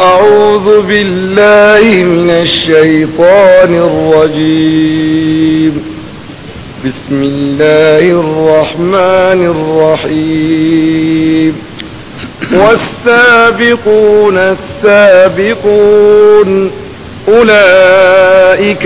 أعوذ بالله من الشيطان الرجيم بسم الله الرحمن الرحيم والسابقون السابقون أولئك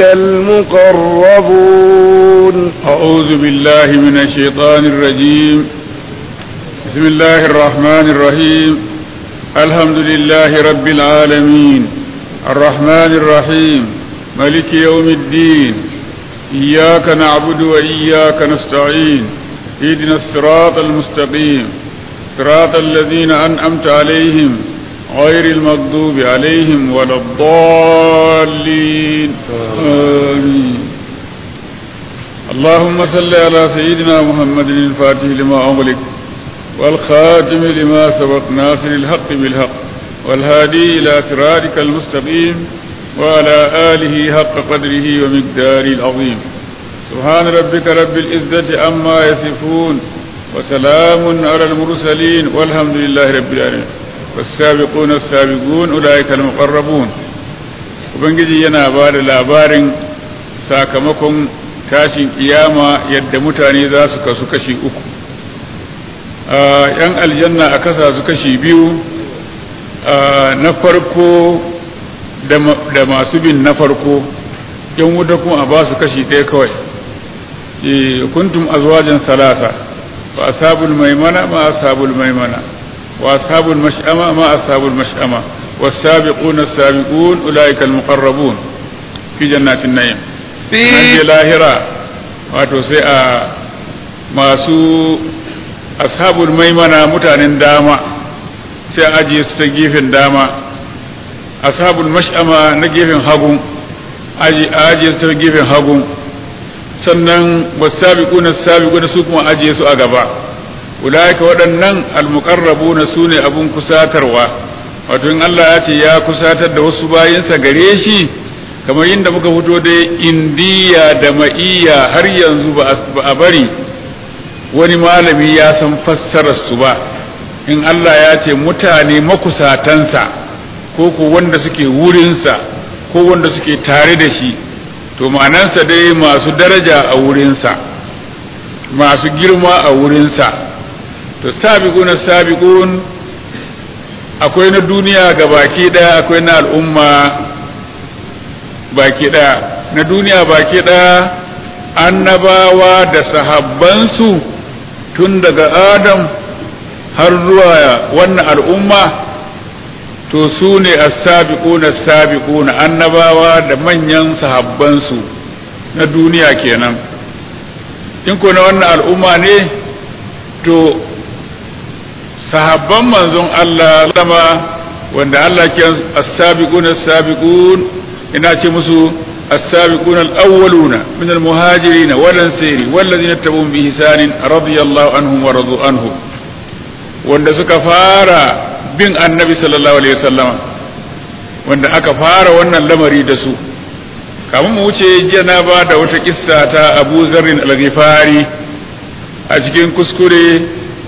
المقربون أعوذ بالله من الشيطان الرجيم بسم الله الرحمن الرحيم الحمد لله رب العالمين الرحمن الرحيم ملك يوم الدين إياك نعبد وإياك نستعين اهدنا الصراط المستقيم صراط الذين أنعمت عليهم غير المغضوب عليهم ولا الضالين آمين اللهم صل على سيدنا محمد الفاتح لما أغلق والخاتم لما سبق ناصر الحق بالحق والهادي إلى صراطك المستقيم وعلى آله حق قدره ومقداره العظيم سبحان ربك رب العزة عما يصفون وسلام على المرسلين والحمد لله رب العالمين والسابقون السابقون أولئك المقربون ubangiji yana ba da labarin sakamakon tashin kiyama yadda mutane za su kasu kashi uku yan aljanna a kasa su kashi biyu na farko da masu bin na farko yan wuta kuma a ba su kashi ɗaya kawai kuntum azwajan salasa wa ashabul maimana ma ashabul maimana wa ashabul mash'ama ma ashabul mash'ama والسابقون السابقون أولئك المقربون في جنات النعيم في لاهرة wato sai a masu ashabul maimana mutanen dama sai a ajiye su ta gefen dama ashabul mash'ama na gefen hagun a ajiye su ta gefen hagun sannan wasabiquna sabiquna su kuma ajiye su a gaba ulaika waɗannan almuqarrabuna sune abun kusatarwa wato in Allah ya ce ya kusatar da wasu bayinsa gare shi kamar yadda muka fito da indiya da ma'iya har yanzu ba a bari wani malami ya san fassarar su ba in Allah ya ce mutane makusatansa ko ko wanda suke wurinsa ko wanda suke tare da shi to ma'anansa dai masu daraja a wurinsa masu girma a wurinsa to sabiquna sabiqun akwai na duniya ga baki daya akwai na al'umma baki daya na duniya baki daya annabawa da sahabbansu tun daga adam har zuwa wannan al'umma to su ne as-sabiquna as-sabiquna annabawa da manyan sahabbansu na duniya kenan in ko na wannan al'umma ne to sahabban manzon Allah lama wanda Allah ke as-sabiqun as-sabiqun ina ce musu as-sabiqun al-awwaluna min al-muhajirin wal ansari wal ladina tabi'un bi ihsanin radiyallahu anhum wa radu anhu wanda suka fara bin annabi sallallahu alaihi wasallam wanda aka fara wannan lamari da su kamun mu wuce jiya na ba da wata kissa ta Abu Zarrin al-Ghifari a cikin kuskure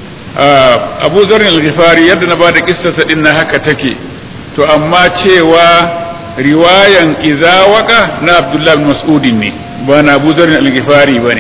abu zarin al-ghifari yadda na ba da kissasa din na haka take to amma cewa riwayan izawaka na abdullahi mas'udin ne ba na abu zarin al-ghifari ba ne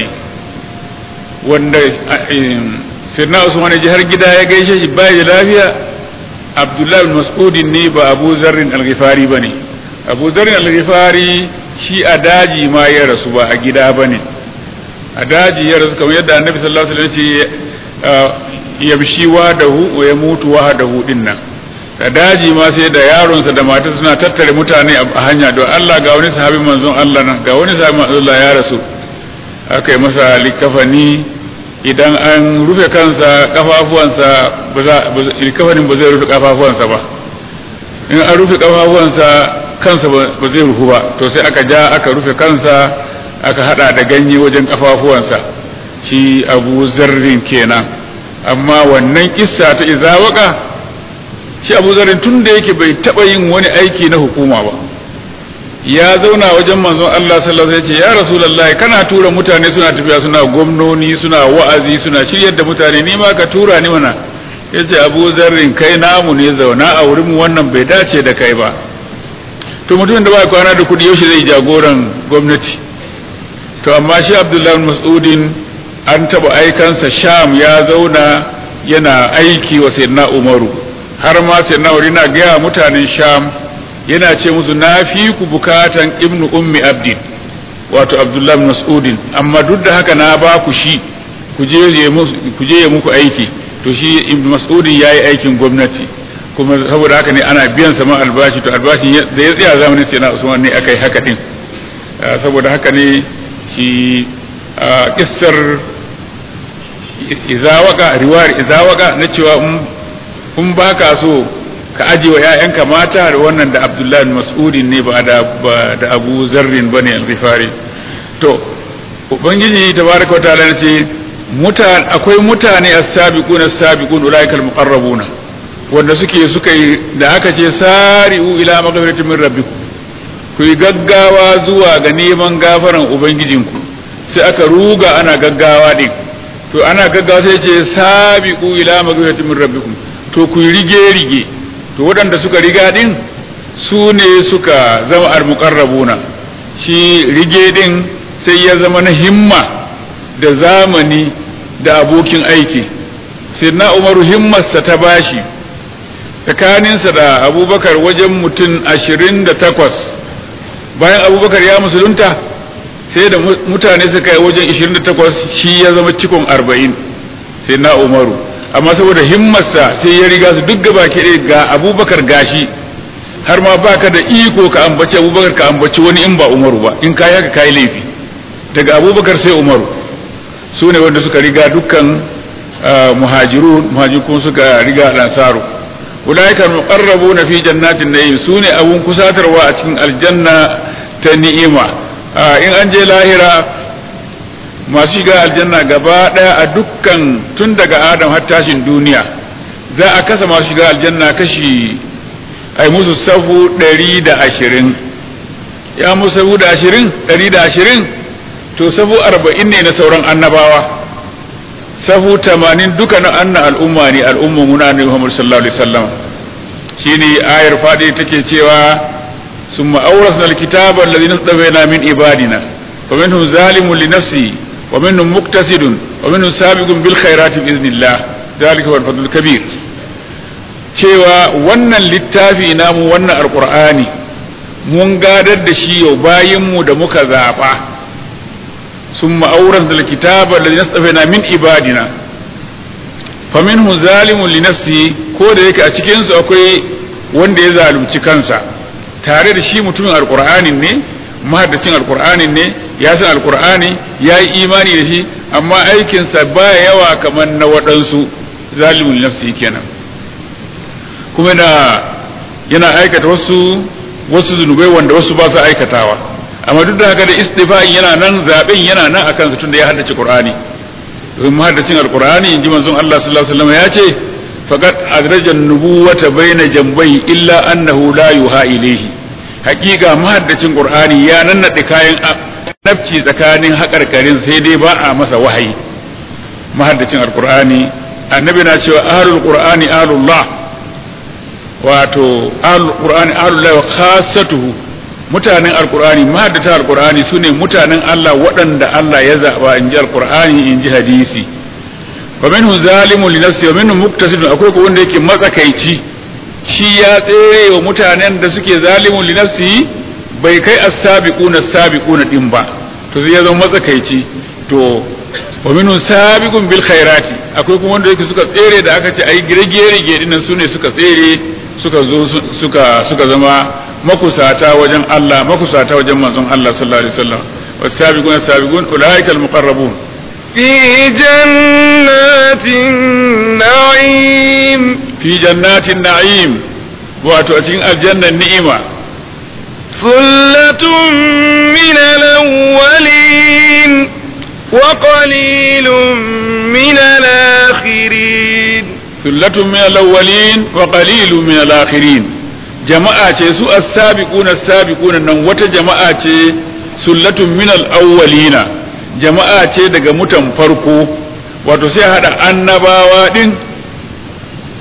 wanda sirna usman ji har gida ya gaishe shi bai da lafiya abdullahi mas'udin ne ba abu zarin al-ghifari ba ne abu zarin al-ghifari shi a daji ma ya rasu ba a gida ba ne a daji ya rasu kamar yadda annabi sallallahu alaihi wasallam ce yamshi wahdahu wa yamutu wahdahu din nan da daji ma sai da yaronsa da matar suna tattare mutane a hanya don Allah ga wani sahabin manzon Allah nan ga wani sahabin manzon Allah ya rasu aka yi masa likafani idan an rufe kansa kafafuwansa ba za likafanin ba zai rufe kafafuwansa ba in an rufe kafafuwansa kansa ba zai rufu ba to sai aka ja aka rufe kansa aka hada da ganye wajen kafafuwansa shi abu zarrin kenan amma wannan kissa ta izawaka shi abu zarin tun da yake bai taɓa yin wani aiki na hukuma ba ya zauna wajen manzon Allah sallallahu alaihi wasallam ya rasulullahi kana tura mutane suna tafiya suna gwamnoni suna wa'azi suna shiryar da mutane ni ma ka tura ni mana ya ce abu zarrin kai namu ne zauna a wurin wannan bai dace da kai ba to mutumin da ba kwana da kudi yaushe zai jagoran gwamnati to amma shi abdullahi mas'udin an taba aikansa sham ya zauna yana aiki wa sayyidina umaru har ma sayyidina umaru yana gaya mutanen sham yana ce musu na fi ku bukatan ibnu ummi abdin wato abdullahi mas'udin amma duk da haka na ba ku shi ku je ya muku aiki to shi ibnu mas'udin ya yi aikin gwamnati kuma saboda haka ne ana biyan sama albashi to albashin da ya tsaya zamanin sai na usman ne aka yi haka din saboda haka ne shi kissar izawaka riwayar izawaka na cewa in ba ka so ka aje wa 'ya'yanka mata da wannan da abdullahi mas'udin ne ba da da abu zarrin bane al-ghifari to ubangiji tabaraka wa ta'ala ce mutane akwai mutane as-sabiquna as-sabiqun ulaikal muqarrabuna wanda suke suka yi da aka ce sari'u ila maghfiratin min rabbikum ku yi gaggawa zuwa ga neman gafaran ubangijinku sai aka ruga ana gaggawa din to ana gaggawa sai ce sabiqu ila maghfiratin min rabbikum to ku yi rige rige to waɗanda suka riga din su ne suka zama al-muqarrabuna shi rige din sai ya zama na himma da zamani da abokin aiki sai na umaru himmarsa ta bashi tsakaninsa da abubakar wajen mutum ashirin da takwas bayan abubakar ya musulunta sai da mutane suka yi wajen ashirin da takwas shi ya zama cikon arba'in sai na umaru amma saboda himmarsa sai ya riga su duk gaba ke ga abubakar gashi har ma baka da iko ka ambaci abubakar ka ambaci wani in ba umaru ba in kayi haka kayi laifi daga abubakar sai umaru su ne wanda suka riga dukkan muhajiru muhajirun suka riga lansaru ulaika muqarrabuna fi jannatin na'im su ne abun kusatarwa a cikin aljanna ta ni'ima in an je lahira masu shiga aljanna gaba daya a dukkan tun daga adam har tashin duniya za a kasa masu shiga aljanna kashi ai musu safu ɗari da ashirin ya musu safu da ashirin ɗari da ashirin to safu arba'in ne na sauran annabawa safu tamanin duka na anna al'umma ne al'umma muna ne Muhammad sallallahu alaihi wasallam shine ayar fadi take cewa summa awrasna alkitaba alladhina istawayna min ibadina wa minhum zalimun li nafsi wa minhum muqtasidun wa minhum sabiqun bil khairati bi idhnillah dhalika huwa al kabir cewa wannan littafi namu wannan alqur'ani mun gadar da shi yau bayinmu da muka zaba ثم أورثنا الكتاب الذي اصطفينا من عبادنا فمنه ظالم لنفسه ko da yake a cikin su akwai wanda ya zalunci kansa tare da shi mutumin alqur'anin ne mahaddacin alqur'anin ne ya san alqur'ani ya yi imani da shi amma aikinsa ba yawa kamar na waɗansu zalimun nafsi kenan kuma yana aikata wasu wasu zunubai wanda wasu ba su aikatawa amma duk da haka da istifa'in yana nan zaben yana nan akan su tunda ya haddace Qur'ani domin muhaddacin alqur'ani inji manzon Allah sallallahu alaihi wasallam ya ce faqad adraja an-nubuwata baina jambai illa annahu la yuha ilayhi hakika muhaddacin Qur'ani ya nannade kayan nafci tsakanin hakarkarin sai dai ba a masa wahayi muhaddacin alqur'ani annabi na cewa ahlul qur'ani ahlullah wato ahlul qur'ani ahlullah wa khassatuhu mutanen alkur'ani mahaddata alkur'ani su ne mutanen Allah waɗanda Allah ya zaɓa in ji alkur'ani in ji hadisi wa minhu zalimun li nafsi wa minhu muqtasidun akwai ko wanda yake matsakaici shi ya tsere wa mutanen da suke zalimun li nafsi bai kai as-sabiquna as-sabiquna din ba to sai ya zama matsakaici to wa minhu sabiqun bil khairati akwai kuma wanda yake suka tsere da aka ce ai girge rige dinnan sune suka tsere suka zo suka suka zama makusata wajen Allah makusata wajen manzon Allah sallallahu alaihi wasallam wasabiqun sabiqun ulaika almuqarrabun fi jannatin na'im fi jannatin na'im wato a cikin aljannan ni'ima sullatun min al-awwalin wa qalilun min al-akhirin sullatun min al-awwalin wa qalilun min al-akhirin jama'a ce su as-sabiquna as-sabiquna nan wata jama'a ce sullatun min al-awwalina jama'a ce daga mutan farko wato sai hada annabawa din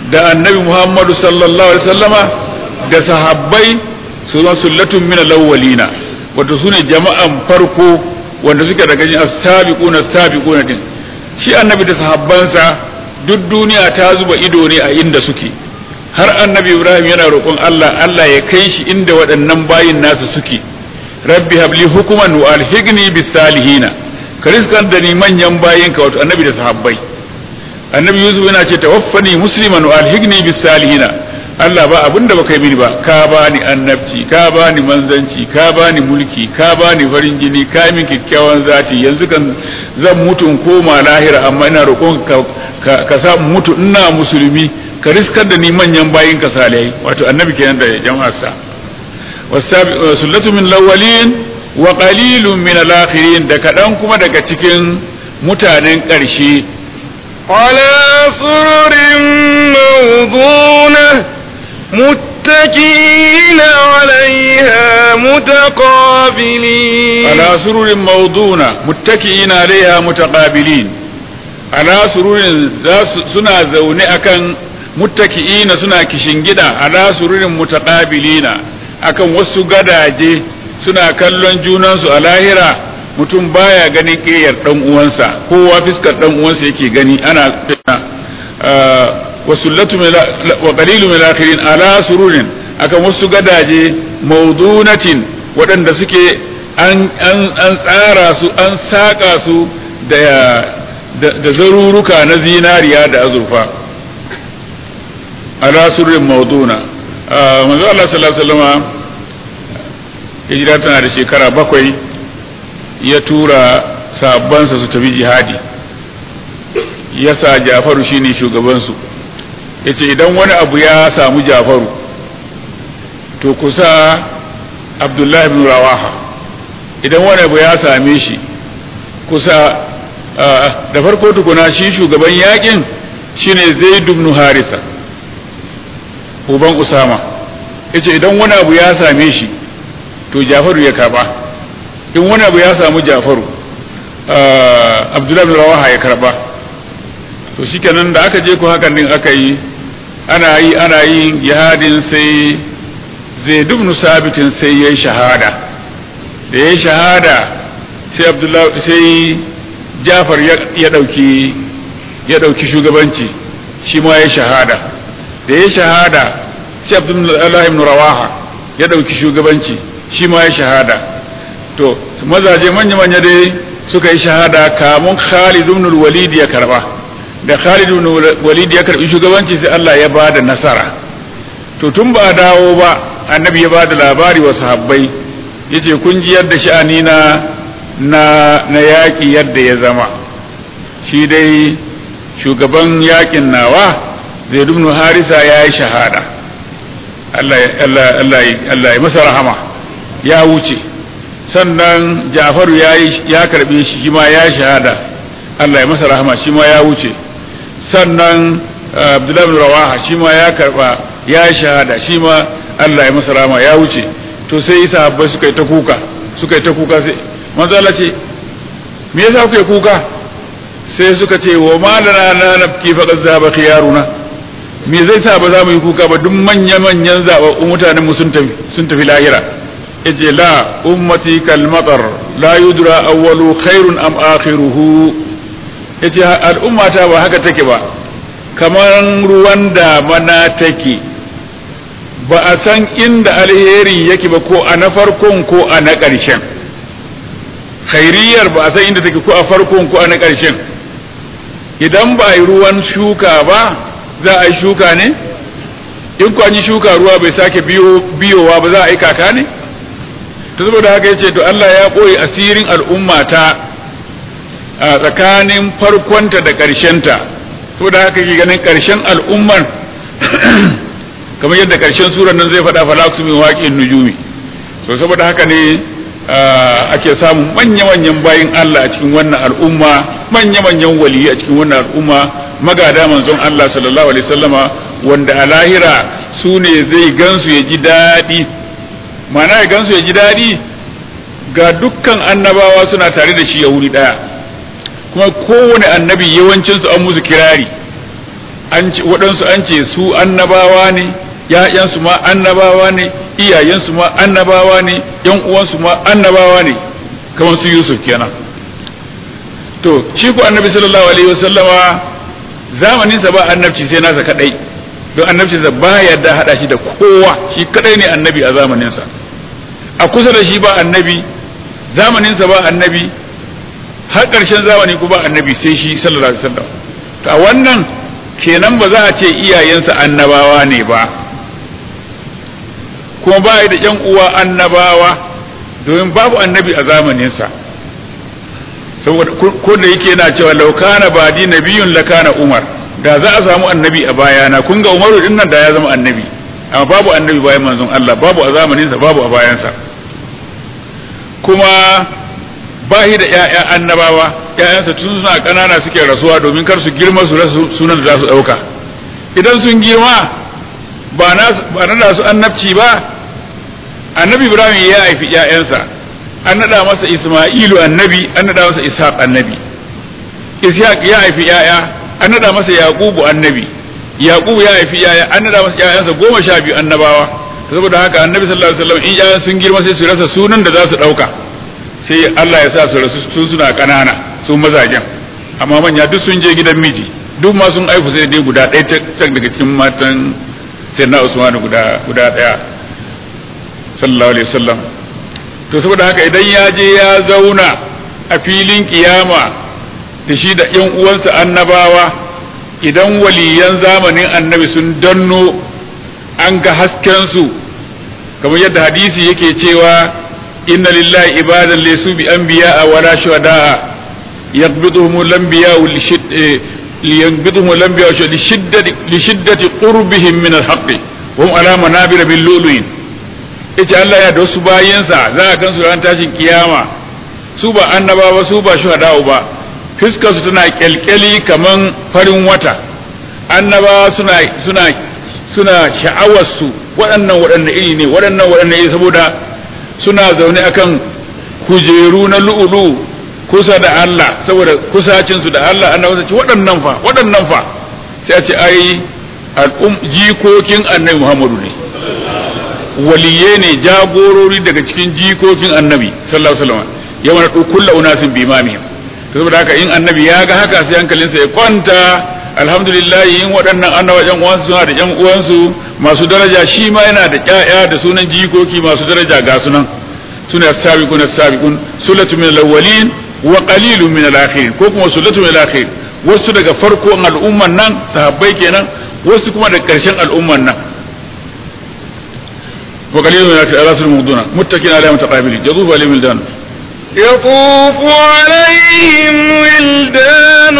da annabi Muhammadu sallallahu alaihi wasallama da sahabbai su zama sullatun min al-awwalina wato sune jama'an farko wanda suke daga cikin as-sabiquna as-sabiquna din shi annabi da sahabbansa duk duniya ta zuba ido ne a inda suke har annabi Ibrahim yana roƙon Allah Allah ya kai shi inda waɗannan bayin nasu suke rabbi habli hukuman wa alhigni bis salihina ka rizkan da ni manyan bayinka wato annabi da sahabbai annabi yusuf yana ce tawaffani musliman wa alhigni bis salihina Allah ba abinda baka yi mini ba ka bani annabci ka bani manzanci ka bani mulki ka bani farin jini ka min kyakkyawan zati yanzu kan zan mutu in koma lahira amma ina roƙon ka ka sa mutu ina musulmi ka riskar da ni manyan bayin ka salihai wato annabi kenan da jama'arsa sullatu min lawalin wa qalilun min al-akhirin da kadan kuma daga cikin mutanen ƙarshe على سرر موضونة متكئين عليها متقابلين على سرر موضونة متكئين عليها متقابلين على سرر سنا زوني أكن متكئين سنا كشنجدا على سرر متقابلين akan wasu gadaje suna kallon junansu a lahira mutum baya ganin ƙeyar ɗan uwansa kowa fiskar ɗan uwansa yake gani ana wasullatu wa qalilu min akhirin ala sururin akan wasu gadaje mawdunatin waɗanda suke an an an tsara su an saka su da da zaruruka na zinariya da azurfa ala sururin mawduna manzo Allah sallallahu alaihi wasallama hijira tana da shekara bakwai ya tura sabansa su tafi jihadi ya sa jafaru shine shugabansu ya ce idan wani abu ya samu jafaru to kusa abdullahi bin rawaha idan wani abu ya same shi kusa da farko tukuna shi shugaban yakin shine zaid ibn harisa uban usama ya ce idan wani abu ya same shi to jafaru ya karba in wani abu ya samu jafaru abdullahi bin rawaha ya karba to shikenan da aka je ko hakan din aka yi ana yi ana yin jihadin sai zai dubnu sabitin sai ya yi shahada da ya yi shahada sai abdullahi sai jafar ya dauki ya dauki shugabanci shi ma ya yi shahada da ya yi shahada sai abdullahi ibn rawaha ya dauki shugabanci shi ma ya shahada to mazaje manya-manya dai suka yi shahada kamun Khalid ibn walid ya karba da Khalid ibn walid ya karbi shugabanci sai Allah ya bada nasara to tun ba dawo ba annabi ya bada labari wa sahabbai yace kun ji yadda sha'ani na na na yaki yadda ya zama shi dai shugaban yakin nawa zai ibn harisa ya yi shahada Allah Allah Allah Allah ya masa rahama ya wuce sannan jafaru ya ya karbe shi shi ma ya shahada Allah ya masa rahama shi ma ya wuce sannan abdullahi bin rawaha shi ma ya karba ya shahada shi ma Allah ya masa rahama ya wuce to sai sahabbai suka yi ta kuka suka yi ta kuka sai manzo Allah ce me yasa kuka yi kuka sai suka ce wa malana na nafki faqad zaba khiyaruna me zai sa ba za mu yi kuka ba duk manya manyan zababbun mutanen mu sun tafi sun tafi lahira yace la ummati kal matar la yudra awwalu khairun am akhiruhu yace al'ummata ba haka take ba kamar ruwan damana take ba a san inda alheri yake ba ko a na farkon ko a na ƙarshen khairiyar ba a san inda take ko a farkon ko a na ƙarshen idan ba a yi ruwan shuka ba za a yi shuka ne in ku an yi shuka ruwa bai sake biyowa ba za a yi kaka ne ta saboda haka yace to Allah ya ɓoye asirin al'ummata a tsakanin farkonta da ƙarshenta saboda haka ke ganin ƙarshen al'ummar kamar yadda ƙarshen surar nan zai faɗa falaksu min waƙin nujumi to saboda haka ne ake samun manya-manyan bayin Allah a cikin wannan al'umma manya-manyan waliyi a cikin wannan al'umma magada manzon Allah sallallahu alaihi wasallama wanda a lahira su ne zai gansu ya ji daɗi mana ya gansu ya ji daɗi ga dukkan annabawa suna tare da shi ya wuri ɗaya kuma kowane annabi yawancinsu an musu kirari an ce waɗansu an ce su annabawa ne ‘ya'yansu ma annabawa ne iyayensu ma annabawa ne ‘yan uwansu ma annabawa ne kamar su Yusuf kenan to shi ku annabi sallallahu alaihi wasallama zamaninsa ba annabci sai nasa kadai don annabcinsa ba yarda hada shi da kowa shi kadai ne annabi a zamaninsa a kusa da shi ba annabi zamaninsa ba annabi har ƙarshen zamani ku ba annabi sai shi sallallahu alaihi wasallam to a wannan kenan ba za a ce iyayensa annabawa ne ba kuma ba da yan uwa annabawa domin babu annabi a zamaninsa saboda ko da yake yana cewa laukana ba di nabiyun lakana umar da za a samu annabi a bayana kun ga umaru din nan da ya zama annabi amma babu annabi bayan manzon Allah babu a zamaninsa babu a bayansa kuma ba shi da ƴaƴa annabawa ƴaƴansa tun suna ƙanana suke rasuwa domin kar su girma su rasu sunan da za su ɗauka idan sun girma ba na da su annabci ba annabi ibrahim ya haifi ƴaƴansa an naɗa masa isma'ilu annabi an naɗa masa ishaq annabi ishaq ya haifi ƴaƴa an naɗa masa yaqubu annabi yaqubu ya haifi ƴaƴa an naɗa masa ƴaƴansa goma sha biyu annabawa saboda haka annabi sallallahu alaihi wasallam in ƴaƴan sun girma sai su rasa sunan da za su ɗauka sai Allah ya sa su rasu sun suna ƙanana su mazajen amma manya duk sun je gidan miji duk ma sun aiku sai dai guda ɗaya ta daga cikin matan sai na Usman guda guda ɗaya sallallahu alaihi wasallam to saboda haka idan ya je ya zauna a filin kiyama da shi da ƴan uwansa annabawa idan waliyan zamanin annabi sun danno an ga hasken su kamar yadda hadisi yake cewa inna lillahi ibadan laysu bi anbiya wala shuhada yaqbiduhum al-anbiya لينبضهم الأنبياء لشدة لشدة قربهم من الحق وهم على منابر باللؤلؤ ita Allah ya da wasu bayansa za a gansu ran tashin kiyama su ba annabawa su ba shuhada'u ba fuskar su tana kyalkyali kaman farin wata annabawa suna suna suna sha'awar su waɗannan waɗanne iri ne waɗannan waɗanne iri saboda suna zaune akan kujeru na lu'ulu kusa da Allah saboda kusacin su da Allah annabawa ce waɗannan fa waɗannan fa sai a ce ai al'um jikokin annabi Muhammadu ne waliye ne jagorori daga cikin jikokin annabi sallallahu alaihi wasallam yawan da kullu unasin bi imamihim to saboda haka in annabi ya ga haka sai hankalinsa ya kwanta alhamdulillah in waɗannan annabawa ƴan uwansu suna da ƴan uwansu masu daraja shi ma yana da ƴaƴa da sunan jikoki masu daraja ga sunan suna sabiqun sabiqun sulatu min al-awwalin wa qalilun min al-akhirin ko kuma sulatu min al-akhirin wasu daga farkon al'umman nan sahabbai kenan wasu kuma daga ƙarshen al'umman nan وقليل من الرسل المغضون متكئين على متقابلين يطوف عليهم ولدان يطوف عليهم ولدان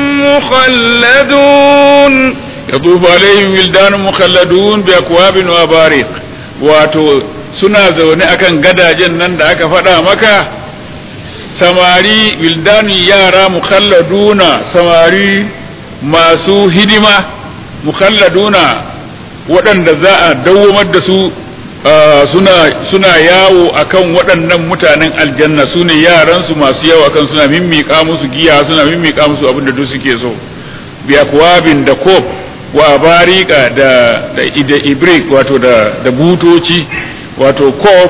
مخلدون يطوف عليهم ولدان مخلدون بأكواب وأباريق واتو suna zaune akan gadajen nan da aka faɗa maka samari wildani yara mukhalladuna samari masu hidima mukhalladuna waɗanda za a dawwamar da su suna suna yawo akan waɗannan mutanen aljanna su ne yaransu masu yawo akan suna mimmiƙa musu giya suna mimmiƙa musu abin da duk suke so bi akwabin da kop wa barika da da ida ibrik wato da da butoci wato kop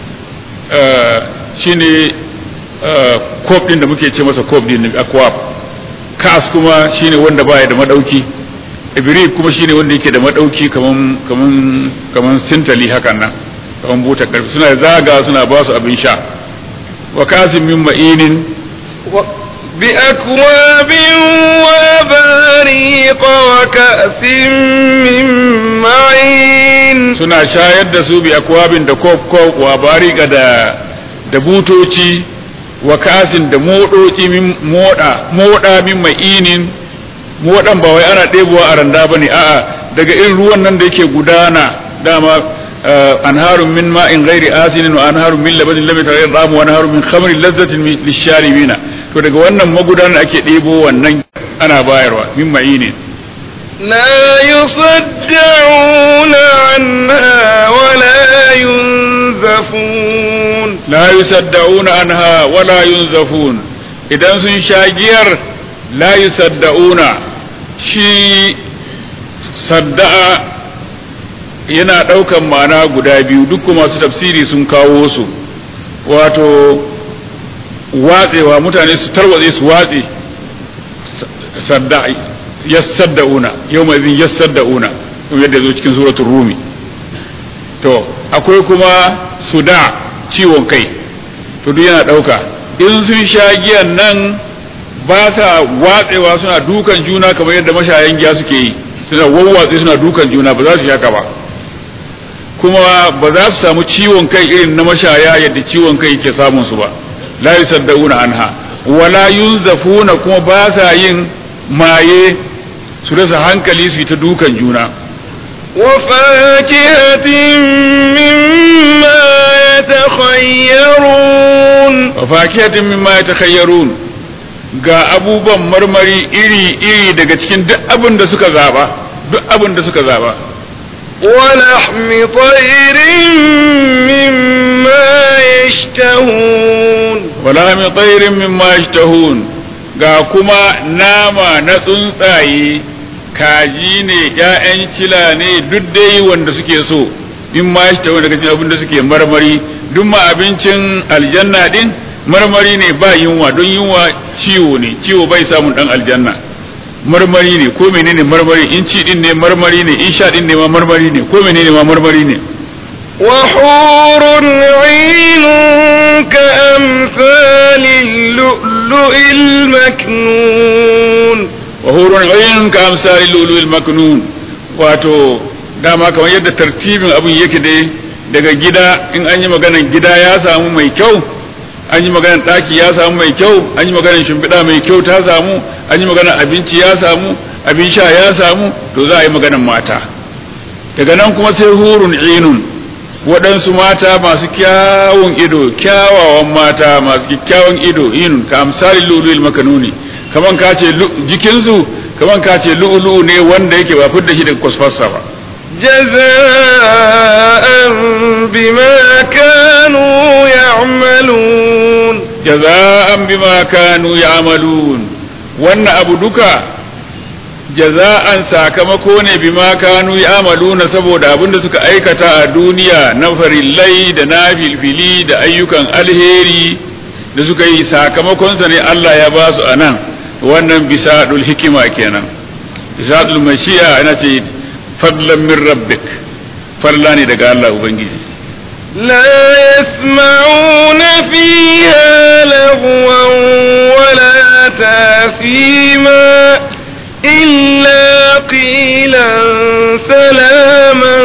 shine kop din da muke ce masa kop din akwab kas kuma shine wanda baya da madauki ibrik kuma shine wanda yake da madauki kaman kaman kaman sintali hakan nan kaman buta karfi suna zaga suna ba su abin sha wa kasim min ma'inin بأكواب وأباريق وكأس من معين suna shayar da su bi akwabin da kop kop wa barika da da butoci wa kasin da modoci min moda moda min ma'inin waɗan ba wai ana ɗebowa a randa ba ne a'a daga irin ruwan nan da yake gudana dama anharun min ma'in ghairi asinin wa anharun min labanin lam yataghayyar ta'amu wa anharun min khamrin lazzatin lisharibina to daga wannan magudanar ake ɗebo wannan ana bayarwa min ma'inin لا يصدعون عنها ولا ينزفون la yusaddauna anha wala yunzafun idan sun sha giyar la yusaddauna shi sadda'a yana ɗaukan ma'ana guda biyu duk masu tafsiri sun kawo su wato watsewa mutane su tarwatse su watse sadda'a yassadda'una yau mai zin yassadda'una yadda zo cikin suratul rumi to akwai kuma suda ciwon kai to duk yana ɗauka in sun sha giyan nan ba sa watsewa suna dukan juna kamar yadda mashayan giya suke yi suna wawwatse suna dukan juna ba za su shaka ba kuma ba za su samu ciwon kai irin na mashaya yadda ciwon kai ke samun su ba la yusaddauna anha wala yunzafuna kuma ba sa yin maye su rasa hankali su yi ta dukan juna وفاكهة مما يتخيرون wa fakihatin mimma yatakhayyarun ga abubuwan marmari iri-iri daga cikin duk abin da suka zaba duk abin da suka zaba ولحم طير مما يشتهون wala min tsairin mimma yashtahun ga kuma nama na tsuntsaye kaji ne ƴaƴan kila ne duk dai wanda suke so mimma yashtahun daga cikin abin da suke marmari duk ma abincin aljanna din marmari ne ba yunwa don yunwa ciwo ne ciwo bai samun dan aljanna marmari ne ko menene marmari in ci din ne marmari ne in sha din ne ma marmari ne ko menene ma marmari ne وحور عين كأمثال اللؤلؤ المكنون wa hurun ayin ka amsali lulul maknun wato dama kamar yadda tartibin abin yake dai daga gida in an yi maganan gida ya samu mai kyau an yi maganan ɗaki ya samu mai kyau an yi maganan shimfiɗa mai kyau ta samu an yi maganan abinci ya samu abin sha ya samu to za a yi maganan mata daga nan kuma sai hurun inun waɗansu mata masu kyawun ido kyawawan mata masu kyakkyawan ido inun ka amsali lulul makanuni kaman ka ce jikinsu kaman ka ce lu'ulu'u ne wanda yake ba fidda shi daga kwasfarsa ba جزاء بما كانوا يعملون jaza'an bima kanu ya'malun wannan abu duka jaza'an sakamako ne bima kanu ya'maluna saboda abin da suka aikata a duniya na farillai da na filfili da ayyukan alheri da suka yi sakamakonsa ne Allah ya ba su a nan wannan bisadul hikima kenan bisadul mashiya ana ce fadlan min rabbik farla ne daga Allah ubangiji لا يسمعون فيها لغوا ولا تاثيما إلا قيلا سلاما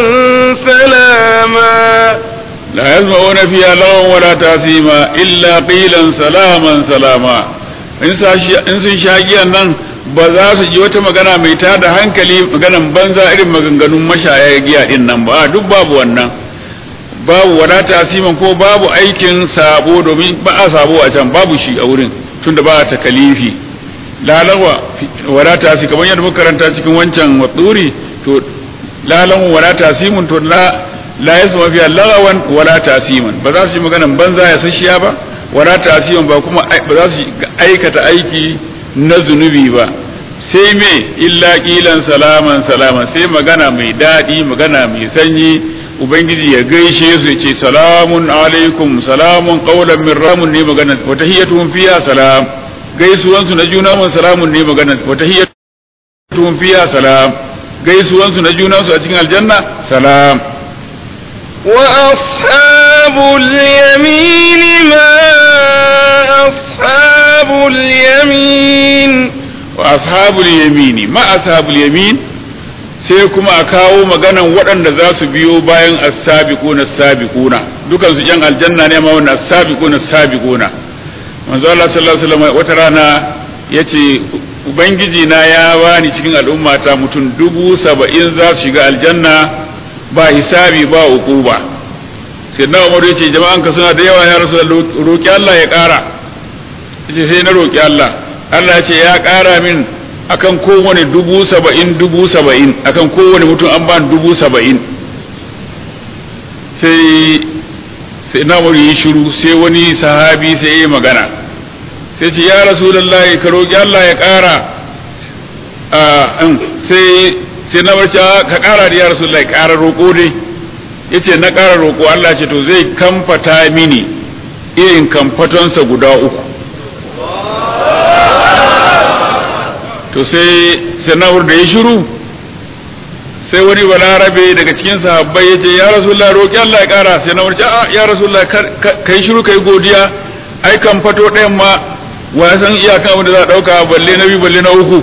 سلاما لا يسمعون فيها لغوا ولا تاثيما إلا قيلا سلاما سلاما in sun sha giyan nan ba za su ji wata magana mai tada hankali maganan banza irin maganganun mashaya giya din nan ba duk babu wannan babu wadata asiman ko babu aikin sabo domin ba a sabo a can babu shi a wurin tunda ba ta kalifi lalawa wadata asi kamar yadda muka karanta cikin wancan watsuri to lalawa wadata asimun to la la yasma fiya lagawan wala tasiman ba za su yi maganan banza ya sashiya ba wala tasiman ba kuma ba za su aikata aiki na zunubi ba sai me illa kilan salaman salaman sai magana mai daɗi magana mai sanyi ubangiji ya gaishe su ya ce salamun alaikum salamun qaulan min ramun ne magana wa tahiyyatuhum fiha salam gaisuwan su na juna mun salamun ne magana wa tahiyyatuhum fiha salam gaisuwan su na juna su a cikin aljanna salam وأصحاب اليمين ما أصحاب اليمين wa ashabul yamini ma ashabul yamin sai kuma a kawo maganan waɗanda za su biyo bayan as-sabiquna as-sabiquna dukan su yan aljanna ne ma wannan as-sabiquna as-sabiquna manzo Allah sallallahu alaihi wasallam wata rana yace ubangiji na ya bani cikin al'ummata mutum dubu saba'in za su shiga aljanna ba hisabi ba uquba sai na Umar yace jama'an ka suna da yawa ya rasu roki Allah ya ƙara yace sai na roki Allah Allah ya ce ya ƙara min akan kowane dubu saba'in dubu saba'in akan kowane mutum an ba dubu saba'in sai sai na yi shiru sai wani sahabi sai ya yi magana sai ce ya rasulullahi ka roƙi Allah ya ƙara sai sai na barci ka kara da ya rasulullahi kara roƙo dai yace na kara roƙo Allah ce to zai kamfata mini irin kamfatonsa guda uku to sai sanawar da ya shiru sai wani balarabe daga cikin sahabbai ya ce ya rasulullah roƙi Allah ya ƙara sai na warce a ya rasulullah kai shiru kai godiya ai kan fato ɗayan ma wa ya san iyakan abin da za a ɗauka balle na biyu balle na uku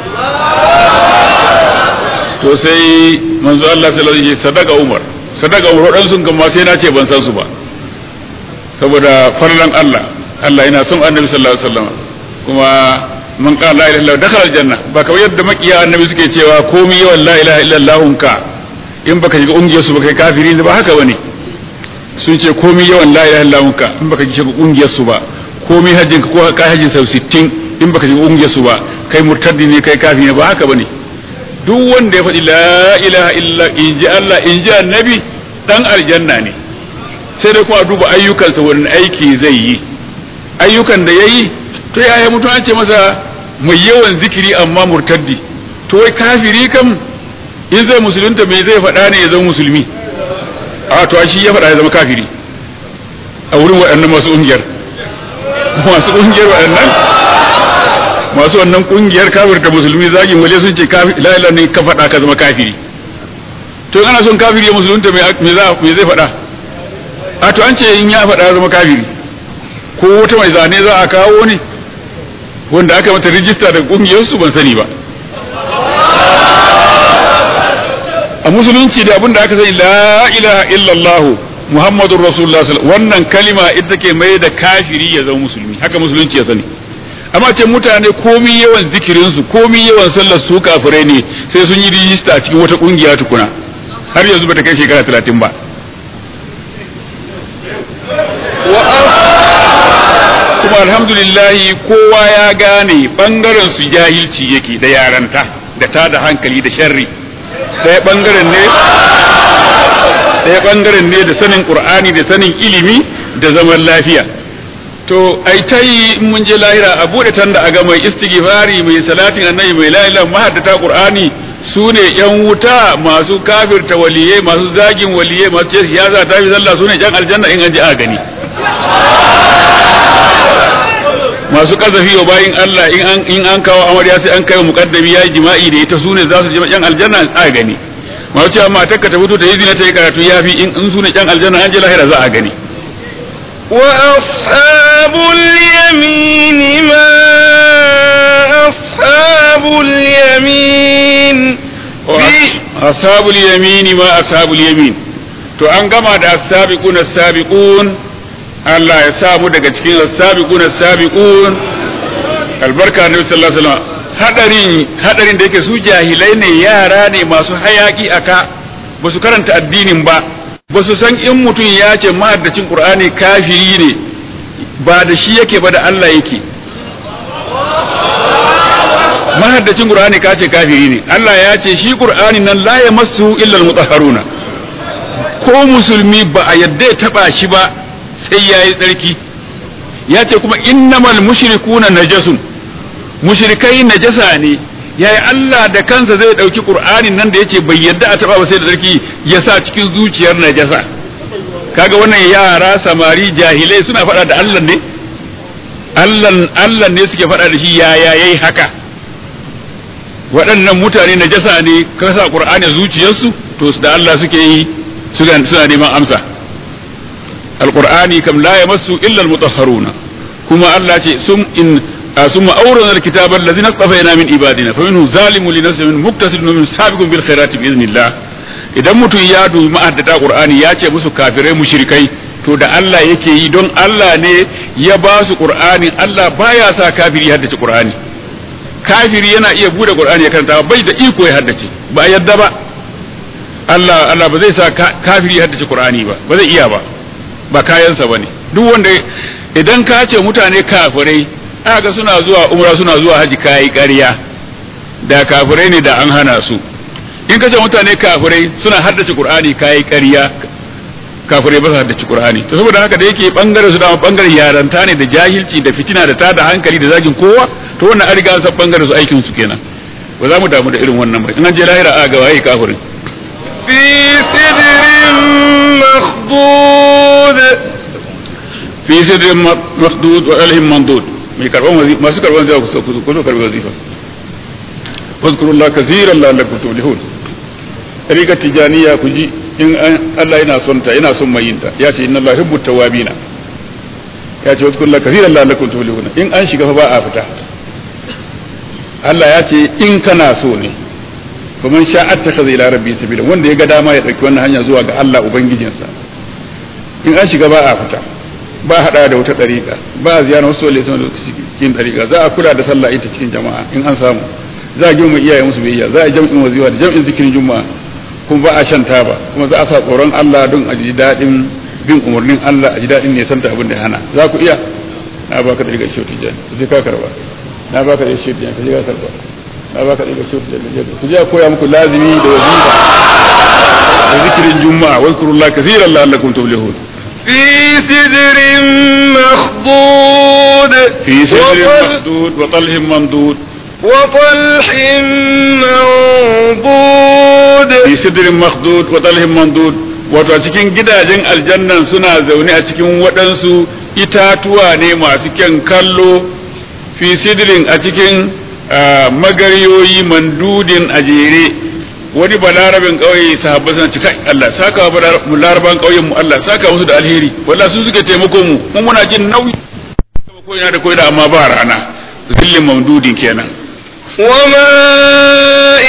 to sai manzo Allah sallallahu alaihi wasallam sadaka Umar sadaka Umar wadan sun kan ma sai na ce ban san su ba saboda farlan Allah Allah yana son Annabi sallallahu alaihi wasallam kuma man qala la ilaha illallah dakhala aljanna ba kawai yadda makiya annabi suke cewa komai yawan la ilaha illallah ka in baka shiga ungiyar su ba kai kafiri ne ba haka bane sun ce komai yawan la ilaha illallah ka in baka shiga ungiyar su ba komai hajjin ka ko kai hajjin sau 60 in baka shiga ungiyar su ba kai murtaddi ne kai kafiri ne ba haka bane duk wanda ya faɗi la ilaha illa in ji Allah in ji annabi dan aljanna ne sai dai kuma duba ayyukansa wani aiki zai yi ayyukan da yayi to yaya mutum an ce masa mai yawan zikiri amma murtaddi to wai kafiri kam in zai musulunta me zai faɗa ne ya zama musulmi a to shi ya faɗa ya zama kafiri a wurin waɗannan masu ƙungiyar masu ƙungiyar waɗannan masu wannan ƙungiyar kafirta musulmi zagin waje sun ce la'ila ne ka faɗa ka zama kafiri to ana son kafiri ya musulunta me zai faɗa a to an ce in ya faɗa ya zama kafiri ko wata mai zane za a kawo ne wanda aka mata rijista da kungiyarsu ban sani ba a musulunci da abinda aka sani la ilaha illallah muhammadur rasulullah wannan kalima ita ke mai da kafiri ya zama musulmi haka musulunci ya sani amma ce mutane komi yawan zikirin su komi yawan sallar su kafirai ne sai sun yi rijista a cikin wata kungiya tukuna har yanzu bata kai shekara talatin ba kuma alhamdulillahi kowa ya gane bangaren su jahilci yake da yaranta da ta da hankali da sharri ɗaya bangaren ne ɗaya bangaren ne da sanin qur'ani da sanin ilimi da zaman lafiya to ai ta yi in mun je lahira a bude tanda a ga mai istighfari mai salatin annabi mai la ilaha mahaddata qur'ani su ne yan wuta masu kafirta waliyai masu zagin waliyai masu ce siyasa ta fi zalla su ne yan aljanna in an ji a gani masu kazafi wa bayin Allah in an in an kawo amarya sai an kai wa muqaddami yayi jima'i da ita sune za su je yan aljanna a gani masu cewa matar ka ta fito ta yi zina ta yi karatu yafi in in sune yan aljanna an je lahira za a gani wa ashabul yamin ma ashabul yamin ashabul yamin ma ashabul yamin to an gama da as-sabiqun as-sabiqun Allah ya sa mu daga cikin as-sabiqun as-sabiqun albarka annabi sallallahu alaihi wasallam hadarin hadarin da yake su jahilai ne yara ne masu hayaki aka ba su karanta addinin ba ba su san in mutum ya ce mahaddacin qur'ani kafiri ne ba da shi yake ba da Allah yake mahaddacin qur'ani ka ce kafiri ne Allah ya ce shi qur'ani nan la yamassu illa al-mutahharuna ko musulmi ba a yadda ya taba shi ba sai yayi tsarki ya ce kuma innamal mushrikuna najasun mushrikai najasa ne yayi Allah da kansa zai dauki qur'anin nan da yace bai yadda a taba ba sai da tsarki ya sa cikin zuciyar najasa kaga wannan yara samari jahilai suna faɗa da Allah ne Allah Allah ne suke faɗa da shi yaya yayi haka waɗannan mutane na jasa ne ka sa ƙur'ani zuciyarsu to da Allah suke yi suna neman amsa alƙur'ani kam la ya masu illa almutahharuna kuma Allah ce sum in ثم أورثنا الكتاب الذين اصطفينا من عبادنا فمنهم ظالم لنفسه من مقتصد ومن سابق بالخيرات بإذن الله idan mutum ya dubi ma'addata Qur'ani ya ce musu kafirai mushrikai to da Allah yake yi don Allah ne ya ba su Qur'ani Allah baya sa kafiri ya haddace Qur'ani kafiri yana iya bude Qur'ani ya karanta bai da iko ya haddace ba yadda ba Allah Allah ba zai sa kafiri ya haddace Qur'ani ba ba zai iya ba ba kayansa bane duk wanda idan ka ce mutane kafirai aka suna zuwa umra suna zuwa haji kai ƙarya da kafirai ne da an hana su in ka ce mutane kafirai suna haddace Qur'ani kai ƙarya kafirai ba su haddace Qur'ani to saboda haka da yake bangaren su da bangaren yaranta ne da jahilci da fitina da tada hankali da zagin kowa to wannan an riga an san bangaren su aikin su kenan ba za mu damu da irin wannan ba in an je lahira a ga waye kafirin في سدر مخضود fi sidrin makhdud wa alhim mandud mai karban wazifa masu karban zai ku ku ku karbi wazifa fazkurullah kaseeran la'allakum tuflihun rika tijaniya ku ji in Allah yana son ta yana son mai yinta ya ce inna Allah yuhibbu tawabina ya ce fazkurullah kaseeran la'allakum tuflihun in an shiga fa ba a fita Allah ya ce in kana so ne kuma sha attakhadha ila rabbi sabila wanda ya ga dama ya dauki wannan hanya zuwa ga Allah ubangijinsa in an shiga ba a fita ba hada da wata dariƙa ba a ziyara wasu wale sun cikin dariƙa za a kula da sallah ita cikin jama'a in an samu za a girma iyaye musu biyayya za a jam'in waziwa da jam'in zikirin juma'a kuma ba a shan taba kuma za a sa tsoron Allah don a ji daɗin bin umarnin Allah a ji daɗin ne santa abin da hana za ku iya na baka dariƙa shi wata jani sai ka karba na baka dariƙa shi wata jani ka je ka karba na baka dariƙa shi wata jani ku je a koya muku lazimi da wazifa da zikirin juma'a wazkurullah kaseeran la'allakum tuflihun في سدر مخضود في سدر وطل- مخدود وطلح ممدود وطلح منضود fi sidrin makhdud wa talhin mandud wato a cikin gidajen aljannan suna zaune a cikin waɗansu itatuwa ne masu kyan kallo fi sidrin a cikin ah, magaryoyi mandudin a jere wani balarabin ƙauye sahabba suna cika Allah saka wa balar- mu laraban ƙauyen mu Allah saka musu da alheri wallahi su suke taimako mu mun muna jin nauyi ko ina da ko ina amma ba rana zillin mamdudin kenan وماء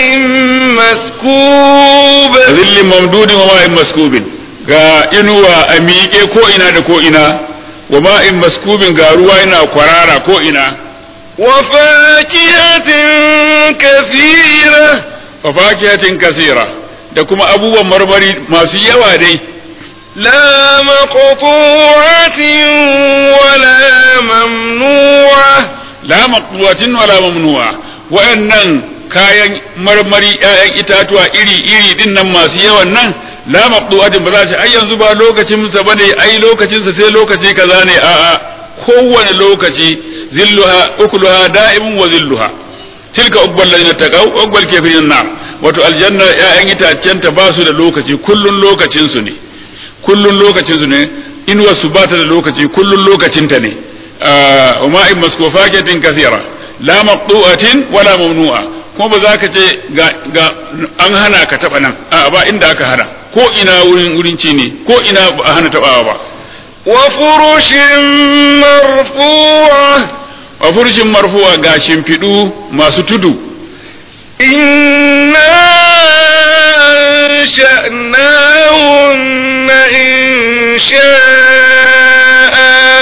مسكوب zillin mamdudin wa ma'in maskubin ga inuwa a miƙe ko ina da ko ina wa ma'in maskubin ga ruwa yana kwarara ko ina وفاكهة كثيرة wa fakihatin kasira da kuma abubuwan marmari masu yawa dai لا مقطوعة ولا ممنوعة la maqbuwatin wala mamnu'a wa'annan kayan marmari ƴaƴan itatuwa iri iri din nan masu yawan nan la maqbuwatin ba za ce ai yanzu ba lokacin sa bane ai lokacin sa sai lokaci kaza ne a'a kowane lokaci zilluha ukuluha da'imun wa zilluha tilka uqbal ladina taqaw uqbal kafirin nar wato aljanna ƴaƴan itacen ta ba su da lokaci kullun lokacin su ne kullun lokacin su ne inuwar su ba ta da lokaci kullun lokacin ta ne wa ma'in maskofaketin kasira la maqtu'atin wala mamnu'a kuma ba za ka ce ga ga an hana ka taba nan a ba inda aka hana ko ina wurin wurin ci ne ko ina ba a hana tabawa ba وفرش مرفوعة wa furjin marfuwa ga shimfiɗu masu tudu إنا أنشأناهن إنشاء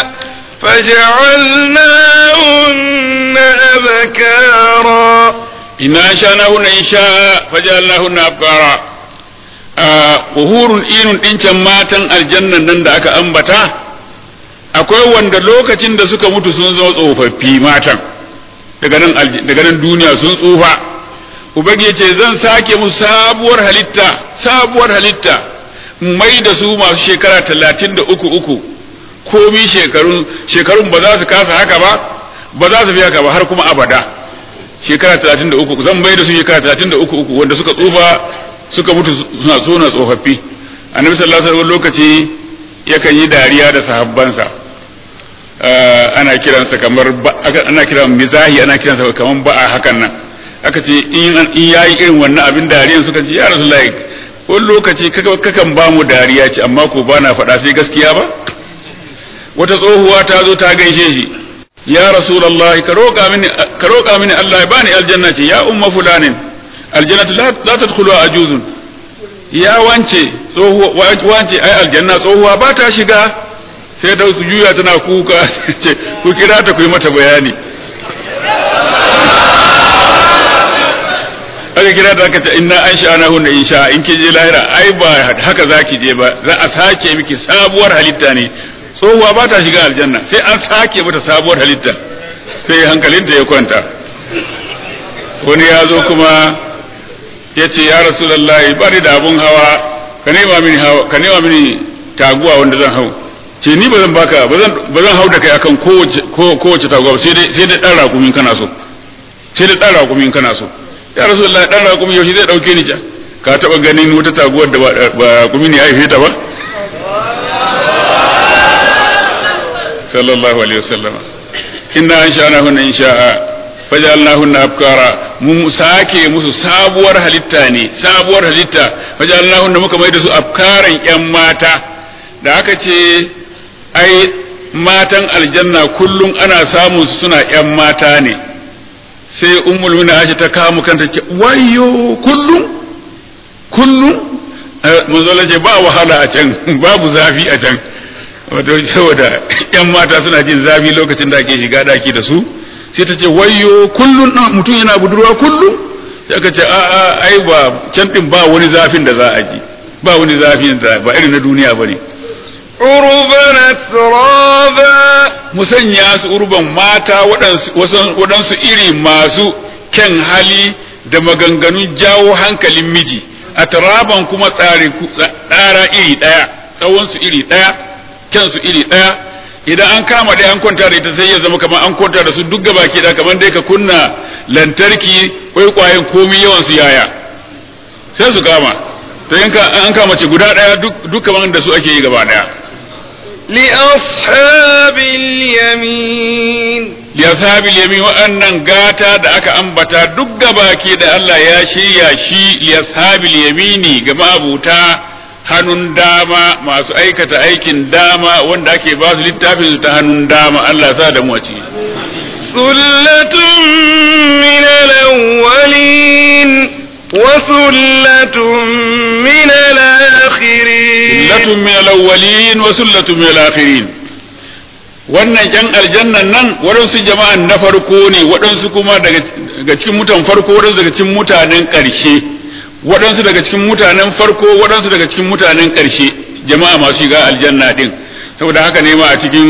فجعلناهن أبكارا inna shanahunna insha fajalnahunna abkara uhurun inun dincan matan aljannan nan da aka ambata akwai wanda lokacin da suka mutu sun zama tsofaffi matan daga nan alj- daga nan duniya sun tsufa ubangi ya ce zan sake musu sabuwar halitta sabuwar halitta in mai da su masu shekara talatin da uku uku komi shekarun shekarun ba za su kasa haka ba ba za su fi haka ba har kuma abada shekara talatin da uku zan bai da su shekara talatin da uku uku wanda suka tsufa suka mutu suna suna tsofaffi annabi sallallahu alaihi wasallam lokaci yakan yi dariya da sahabbansa Eh, ana kiransa kamar ba- aka- ana kiran mizahi ana kiransa kamar ba'a hakan nan aka ce in an- in yayi irin wannan abin dariyan suka ce ya rasulullahi wani lokaci kaka- kakan ba mu dariya ce amma ko ba na faɗa sai gaskiya ba wata tsohuwa ta zo ta gaishe shi ya rasulullahi ka roƙa mini ka roƙa mini Allah ya bani aljanna ce ya umma fulanin aljannatu la la tadkhulu ajuzun ya wance tsohuwa wa- wance ai aljanna tsohuwa ba ta shiga sai da su juya tana kuka ce ku kira ta ku yi mata bayani aka kira ta aka ce inna an sha'ana hunna insha in ki je lahira ai ba haka zaki je ba za a sake miki sabuwar halitta ne tsohuwa ba ta shiga aljanna sai an sake mata sabuwar halitta sai hankalinta ya kwanta wani ya zo kuma ya ce ya rasulullahi ba ni da abun hawa ka nema mini hawa ka nema mini taguwa wanda zan hau ce ni ba zan baka ba zan ba zan hau da kai akan kowace ko- kowace taguwa ba sai dai sai dai dan rakumin kana so sai dai dan rakumin kana so ya rasulullahi dan raƙumi yaushe zai dauke ni can ka taba ganin wata taguwar da ba raƙumi ne ya haife ta ba sallallahu alaihi wasallama inna ansha'nahunna insha'a fajalnahunna abkara mun sake musu sabuwar halitta ne sabuwar halitta fajalnahunna muka mai da su abkaran yan mata da aka ce ai matan aljanna kullum ana samun su suna yan mata ne sai ummul mu'minin Aisha ta kawo kanta ce wayyo kullum kullum manzo ce ba wahala a can babu zafi a can wato saboda yan mata suna jin zafi lokacin da ake shiga daki da su sai ta ce wayyo kullun mutum yana budurwa kullum sai aka ce a'a ai ba can din ba wani zafin da za a ji ba wani zafin da ba irin na duniya bane urban atraba musanya su urban mata waɗansu iri masu kyan hali da maganganun jawo hankalin miji a taraban kuma tsara iri ɗaya tsawonsu iri ɗaya kyansu iri ɗaya idan an kama dai an kwanta da ita sai ya zama kamar an kwanta da su duk gaba ke da kamar dai ka kunna lantarki kwaikwayen komi yawan su yaya sai su kama to in an kama ce guda ɗaya duk kamar da su ake yi gaba ɗaya لأصحاب اليمين لأصحاب اليمين وأنن غاتا da aka ambata duk gabaki da Allah ya shirya shi لأصحاب اليمين ga mabuta hannun dama masu aikata aikin dama wanda ake ba su littafin su ta hannun dama Allah sa da mu a ciki ثلة من الأولين وثلة من الآخرين sullatun min al-awwalin wa sullatun min al-akhirin wannan yan aljannan nan waɗansu jama'an na farko ne waɗansu kuma daga cikin mutan farko waɗansu daga cikin mutanen ƙarshe waɗansu daga cikin mutanen farko waɗansu daga cikin mutanen ƙarshe jama'a masu shiga aljanna din saboda haka ne ma a cikin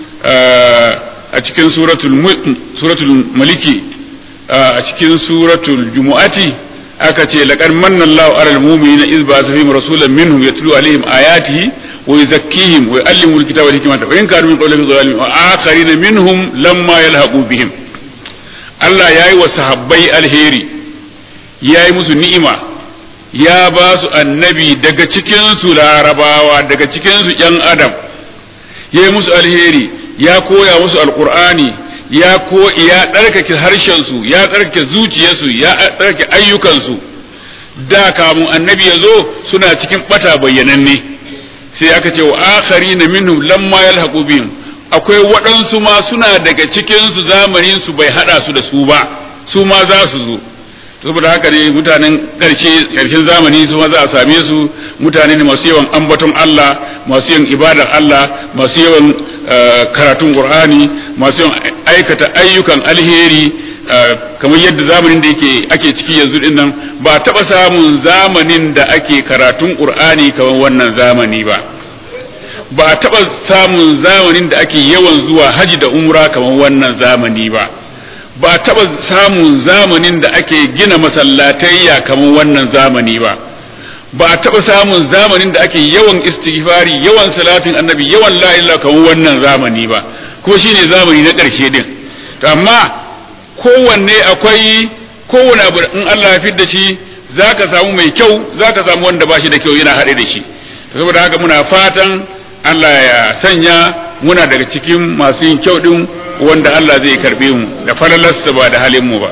a cikin suratul suratul maliki a cikin suratul jumu'ati aka ce laqad manna Allahu 'alal mu'minina iz ba'atha fihim rasulan minhum yatlu 'alaihim ayatihi wa yuzakkihim wa yu'allimuhum al-kitaba wal hikmata wa in kanu min qawli dhalim wa akharina minhum lamma yalhaqu bihim Allah yayi wa sahabbai alheri yayi musu ni'ima ya ba su annabi daga cikin su larabawa daga cikin su yan adam yayi musu alheri ya koya musu alqur'ani ya ko ya tsarkake harshensu ya tsarkake zuciyarsu ya tsarkake ayyukansu da kamun annabi ya zo suna cikin bata bayyananne sai aka ce wa akhari na minhum lamma yalhaqu bihim akwai waɗansu ma suna daga cikin su zamanin su bai hada su da su ba su ma za su zo saboda haka ne mutanen ƙarshe ƙarshen zamani su ma za a same su mutane ne masu yawan ambaton Allah masu yawan ibadar Allah masu yawan karatun Qur'ani masu yawan aikata ayyukan alheri kamar yadda zamanin da yake ake ciki yanzu din nan ba taɓa samun zamanin da ake karatun Qur'ani kamar wannan zamani ba ba taɓa samun zamanin da ake yawan zuwa haji da umra kamar wannan zamani ba ba taɓa samun zamanin da ake gina masallatayya kamar wannan zamani ba ba a taɓa samun zamanin da ake yawan istighfari yawan salatin annabi yawan la ilaha kamar wannan zamani ba kuma shine zamani na ƙarshe din to amma kowanne akwai kowane abu in Allah ya fidda shi zaka samu mai kyau zaka samu wanda ba shi da kyau yana haɗe da shi saboda haka muna fatan Allah ya sanya muna daga cikin masu yin kyau din wanda Allah zai karbe mu da falalarsa ba da halin mu ba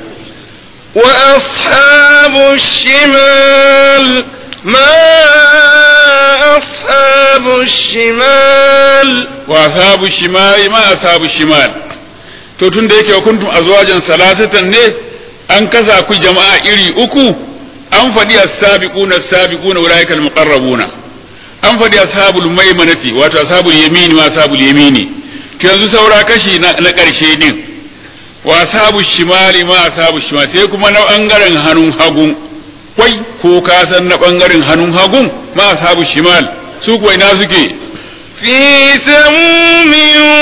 وأصحاب الشمال ما أصحاب الشمال وأصحاب الشمال ما أصحاب الشمال to tun da yake kuntum azwajan salasatan ne an kasa ku jama'a iri uku an faɗi as-sabiquna as-sabiquna ulaika al-muqarrabuna an faɗi ashabul maimanati wato ashabul yamini wa ashabul yamini to yanzu saura kashi na ƙarshe din wa ashabu shimali ma ashabu shimali sai kuma na bangaren hannun hagun kwai ko ka san na bangaren hannun hagun ma ashabu shimal su kuwa ina suke في سموم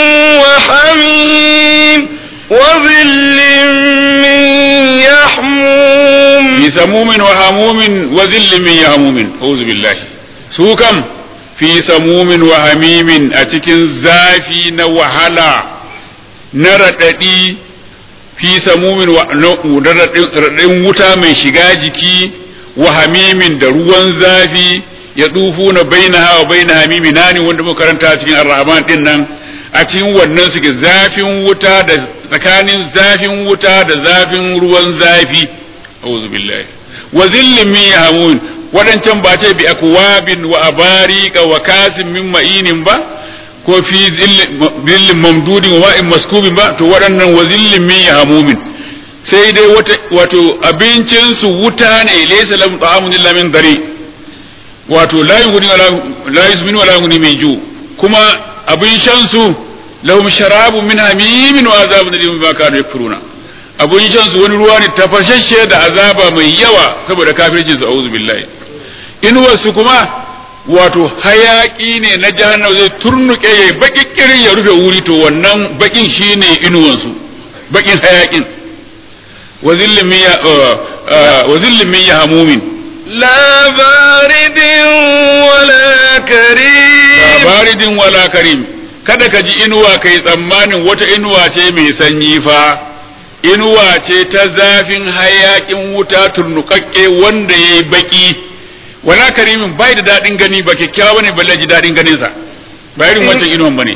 وحميم وظل من يحموم fi samumin wa hamumin wa zillin min yahmumin auzu billahi su kam fi samumin wa hamimin a cikin zafi na wahala na raɗaɗi fi samumin wa raɗin wuta mai shiga jiki wa hamimin da ruwan zafi ya tsufu na baina hawa baina hamimi nani wanda muka karanta cikin ar-rahman din nan a cikin wannan suke zafin wuta da tsakanin zafin wuta da zafin ruwan zafi a'udhu billahi wa zillin min yahmun wadancan ba ce bi akwabin wa abarika wa kasim min ma'inin ba ko fi zillin mamdudin wa ma'in maskubin ba to waɗannan wa zillin min yahmumin sai dai wata wato abincin su wuta ne laysa lahum ta'amun illa min dari wato la yughni wala la yusminu wala yughni min ju kuma abin shan su lahum sharabun min hamimin wa azabun alim bima kanu yakfuruna abin shan su wani ruwa ne tafashashe da azaba mai yawa saboda kafircin su a'udhu billahi inuwar su kuma wato hayaki ne na jahannam zai turnuke ya baki kirin ya rufe wuri to wannan bakin shine inuwan su bakin hayakin wa zillin min ya wa zillin min yahmumin لا بارد ولا كريم baridin wala karim kada ka ji inuwa kai tsammanin wata inuwa ce mai sanyi fa inuwa ce ta zafin hayakin wuta turnukakke wanda ya yi baki wala karimin bai da daɗin gani ba kyakkyawa ne balle ji daɗin ganinsa ba irin wancan inuwan ba ne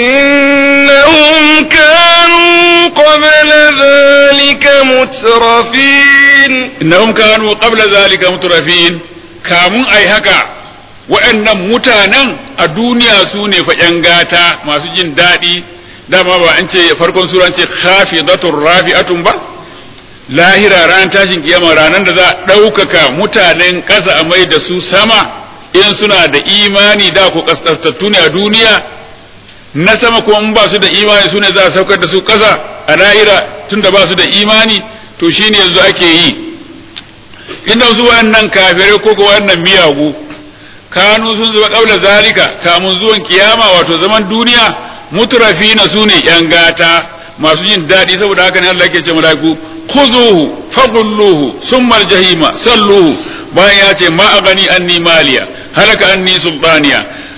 إنهم كانوا قبل ذلك مترفين innahum kanu qabla zalika mutrafin kamun ai haka waɗannan mutanen a duniya su ne fa ƴan gata masu jin daɗi dama ba an ce farkon sura an ce khafidatur rafi'atun ba lahira ran tashin kiyama ranar da za a ɗaukaka mutanen ƙasa a mai da su sama in suna da imani da ku kaskastattu ne a duniya na sama kuma in ba su da imani su ne za a saukar da su ƙasa a lahira tunda ba su da imani to shine yanzu ake yi inda su wannan kafirai ko ko wannan miyagu kanu sun zuba kaula zalika kamun zuwan kiyama wato zaman duniya mutrafina su ne yan gata masu jin daɗi saboda haka ne Allah yake ce mala'iku khuzuhu faghulluhu summa aljahima salluhu bayan ya ce ma agani anni maliya halaka anni sultaniya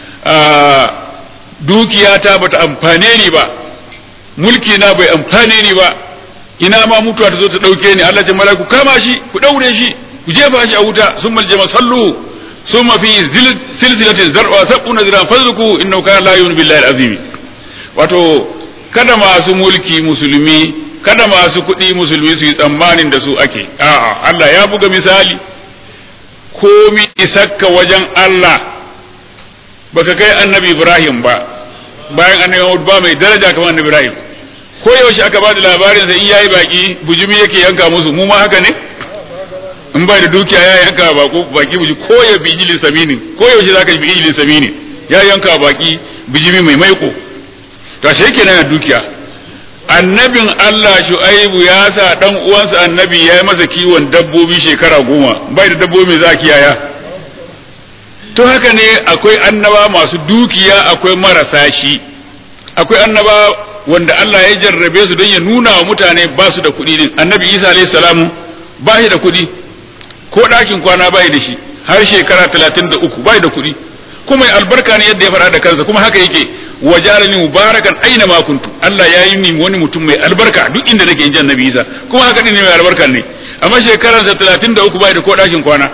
dukiyata bata amfane ni ba mulki na bai amfane ni ba ina ma mutuwa ta zo ta dauke ni Allah ce mala'iku kama shi ku daure shi ku jefa shi a wuta summa aljama salluhu ثم في سلسلة زرع سبعون ذراعا فذركوا إنه كان لا يؤمن بالله العظيم wato kada masu mulki musulmi kada masu kuɗi musulmi su yi tsammanin da su ake a'a Allah ya buga misali komi isakka wajen Allah baka kai annabi Ibrahim ba bayan annabi Muhammad ba mai daraja kamar annabi Ibrahim ko yaushe aka ba da labarin sa in yayi baki bujumi yake yanka musu mu ma haka ne in bai da dukiya ya yanka bako baki buji ko ya bi ijilin samini ko yaushe zaka bi ijilin samini ya yanka baki bijimi mai maiko to ashe kenan da dukiya annabin Allah Shu'aibu ya sa dan uwansa annabi ya yi masa kiwon dabbobi shekara goma bai da dabbobi za kiyaya to haka ne akwai annaba masu dukiya akwai marasa shi akwai annaba wanda Allah ya jarrabe su don ya nuna wa mutane ba su da kuɗi din annabi Isa alayhi salamu ba shi da kuɗi ko ɗakin kwana bai da shi har shekara talatin da uku bai da kuɗi kuma albarka ne yadda ya faɗa da kansa kuma haka yake wa jalani mubarakan aina ma kuntu Allah ya yi ni wani mutum mai albarka duk inda nake in annabi Isa kuma haka ne mai albarka ne amma shekaransa talatin da uku bai da ko ɗakin kwana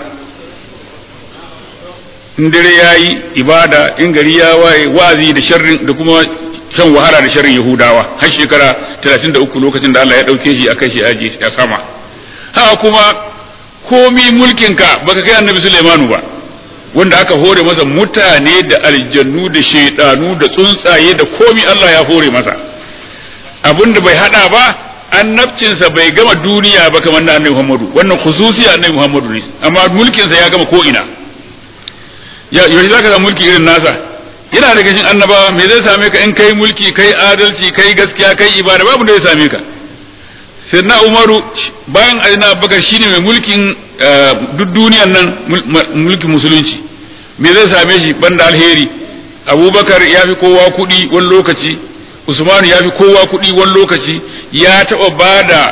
in dare ya yi ibada in gari ya waye wazi da sharrin da kuma shan wahala da sharrin Yahudawa har shekara talatin da uku lokacin da Allah ya ɗauke shi a kai shi aji a sama haka kuma komi mulkinka baka kai annabi Sulaimanu ba wanda aka hore masa mutane da aljannu da shaidanu da tsuntsaye da komi Allah ya hore masa abinda bai hada ba annabcinsa bai gama duniya ba kamar na annabi Muhammadu wannan khususi annabi Muhammadu ne amma mulkinsa ya gama ko ina ya yaushe zaka ga mulki irin nasa yana daga cikin annabawa me zai same ka in kai mulki kai adalci kai gaskiya kai ibada babu da zai same ka sai na umaru bayan aina bakar shine mai mulkin duk duniyan nan mulkin musulunci me zai same shi banda alheri abubakar ya fi kowa kuɗi wani lokaci usmanu ya fi kowa kuɗi wani lokaci ya taɓa ba da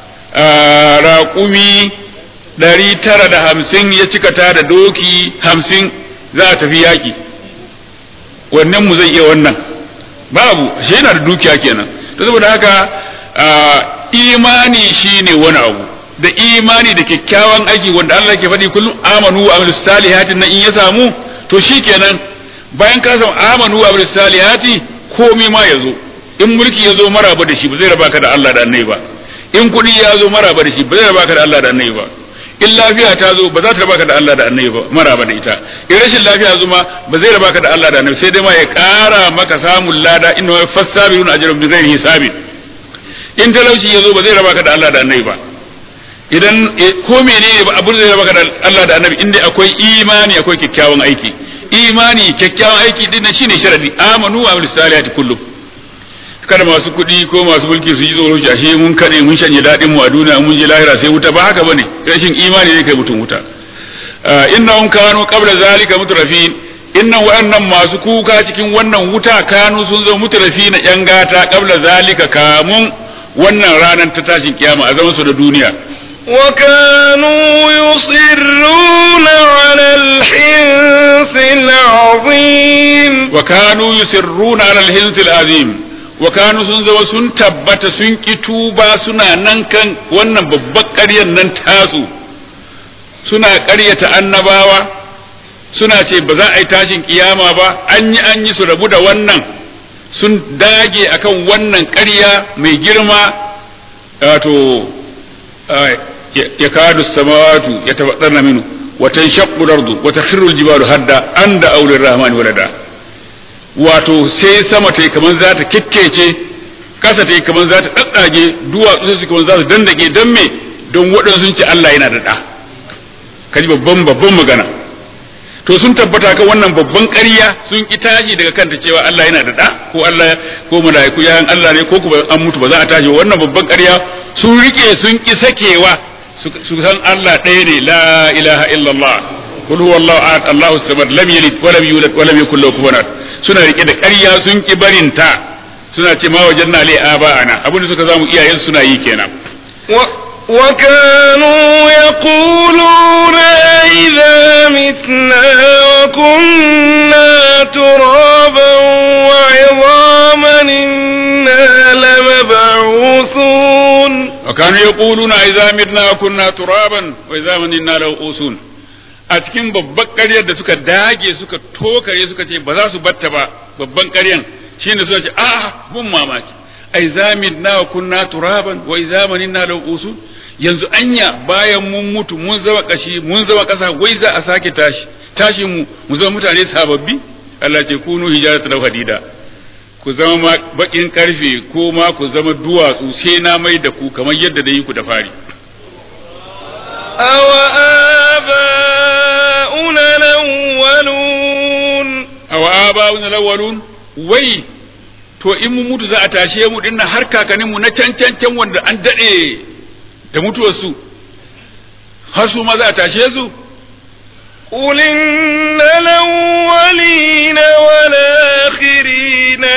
raƙumi ɗari tara da hamsin ya cika ta da doki hamsin za a tafi yaƙi wannan mu zai iya wannan babu shi yana da dukiya kenan ta saboda haka imani shine wani abu da imani da kyakkyawan aiki wanda Allah ke faɗi kullum amanu wa amilus salihati nan in ya samu to shikenan bayan ka samu amanu wa amilus salihati komai ma ya zo in mulki ya zo maraba da shi ba zai raba ka da Allah da annabi ba in kuɗi ya zo maraba da shi ba zai raba ka da Allah da annabi ba in lafiya ta zo ba za ta raba ka da Allah da annabi ba maraba da ita in rashin lafiya zo ma ba zai raba ka da Allah da annabi sai dai ma ya ƙara maka samun lada inna wa fasabiruna ajrun bi ghairi hisabin in talauci ya zo ba zai raba ka da Allah da annabi ba idan ko menene ba abin zai raba ka da Allah da annabi inda akwai imani akwai kyakkyawan aiki imani kyakkyawan aiki din shine sharadi amanu wa amilus salihati kullum kada masu kuɗi ko masu mulki su yi tsoro shi ashe mun kaɗe mun shanye daɗin mu a duniya mun je lahira sai wuta ba haka bane rashin imani ne kai mutum wuta innahum kanu qabla zalika mutrafin innan wa'annan masu kuka cikin wannan wuta kanu sun zo mutrafin yan gata qabla zalika kamun wannan ranar ta tashin kiyama a zaman su da duniya وكانوا يصرون على الحنث العظيم وكانوا يسرون على الحنث العظيم wa kanu sun zama sun tabbata sun ki tuba suna nan kan wannan babbar ƙaryar nan tasu suna ƙaryata annabawa suna ce ba za a yi tashin kiyama ba an yi an yi su rabu da wannan sun dage akan wannan ƙarya mai girma wato ya kadu samawatu ya tafaddana minu watan shaqqu ardu wa takhirru jibalu hadda anda aulir rahmani walada wato sai sama ta yi kamar za ta kikkece kasa ta yi kamar za ta ɗaɗɗage duwatsu su kamar za su dandake don me don waɗansu sun ce Allah yana da ɗa kaji babban babban magana to sun tabbata kan wannan babban ƙarya sun ki tashi daga kanta cewa Allah yana da ɗa ko Allah ko mala'iku yayan Allah ne ko kuma an mutu ba za a tashi wannan babban ƙarya sun rike sun ki sakewa su san Allah ɗaya ne la ilaha illallah qul huwallahu ahad Allahu samad lam yalid wa lam yulad wa lam yakul lahu kufuwan ahad suna rike da ƙarya sun ki barinta suna ce ma wajen na ba ana abin da suka zamu iyayen suna yi kenan وكانوا يقولون إذا متنا وكنا ترابا وعظاما إنا لمبعوثون وكانوا يقولون إذا متنا وكنا ترابا وإذا إنا لمبعوثون a cikin babban ƙaryar da suka dage suka tokare suka ce ba za su batta ba babban ƙaryan shine suka ce a mun mamaki ai zamin na kunna turaban wa zamanin na usul yanzu anya bayan mun mutu mun zama kashi mun zama kasa wai za a sake tashi tashi mu mu zama mutane sababbi Allah ce kunu hijaratu law hadida ku zama bakin karfe ko ma ku zama duwatsu sai na mai da ku kamar yadda da yi ku da fari أو آباؤنا الأولون aw aba'una alawwalun wai to in mu mutu za a tashe mu dinnan har kakanninmu na can can can wanda an dade da mutuwar su har su ma za a tashe su قل إن الأولين والآخرين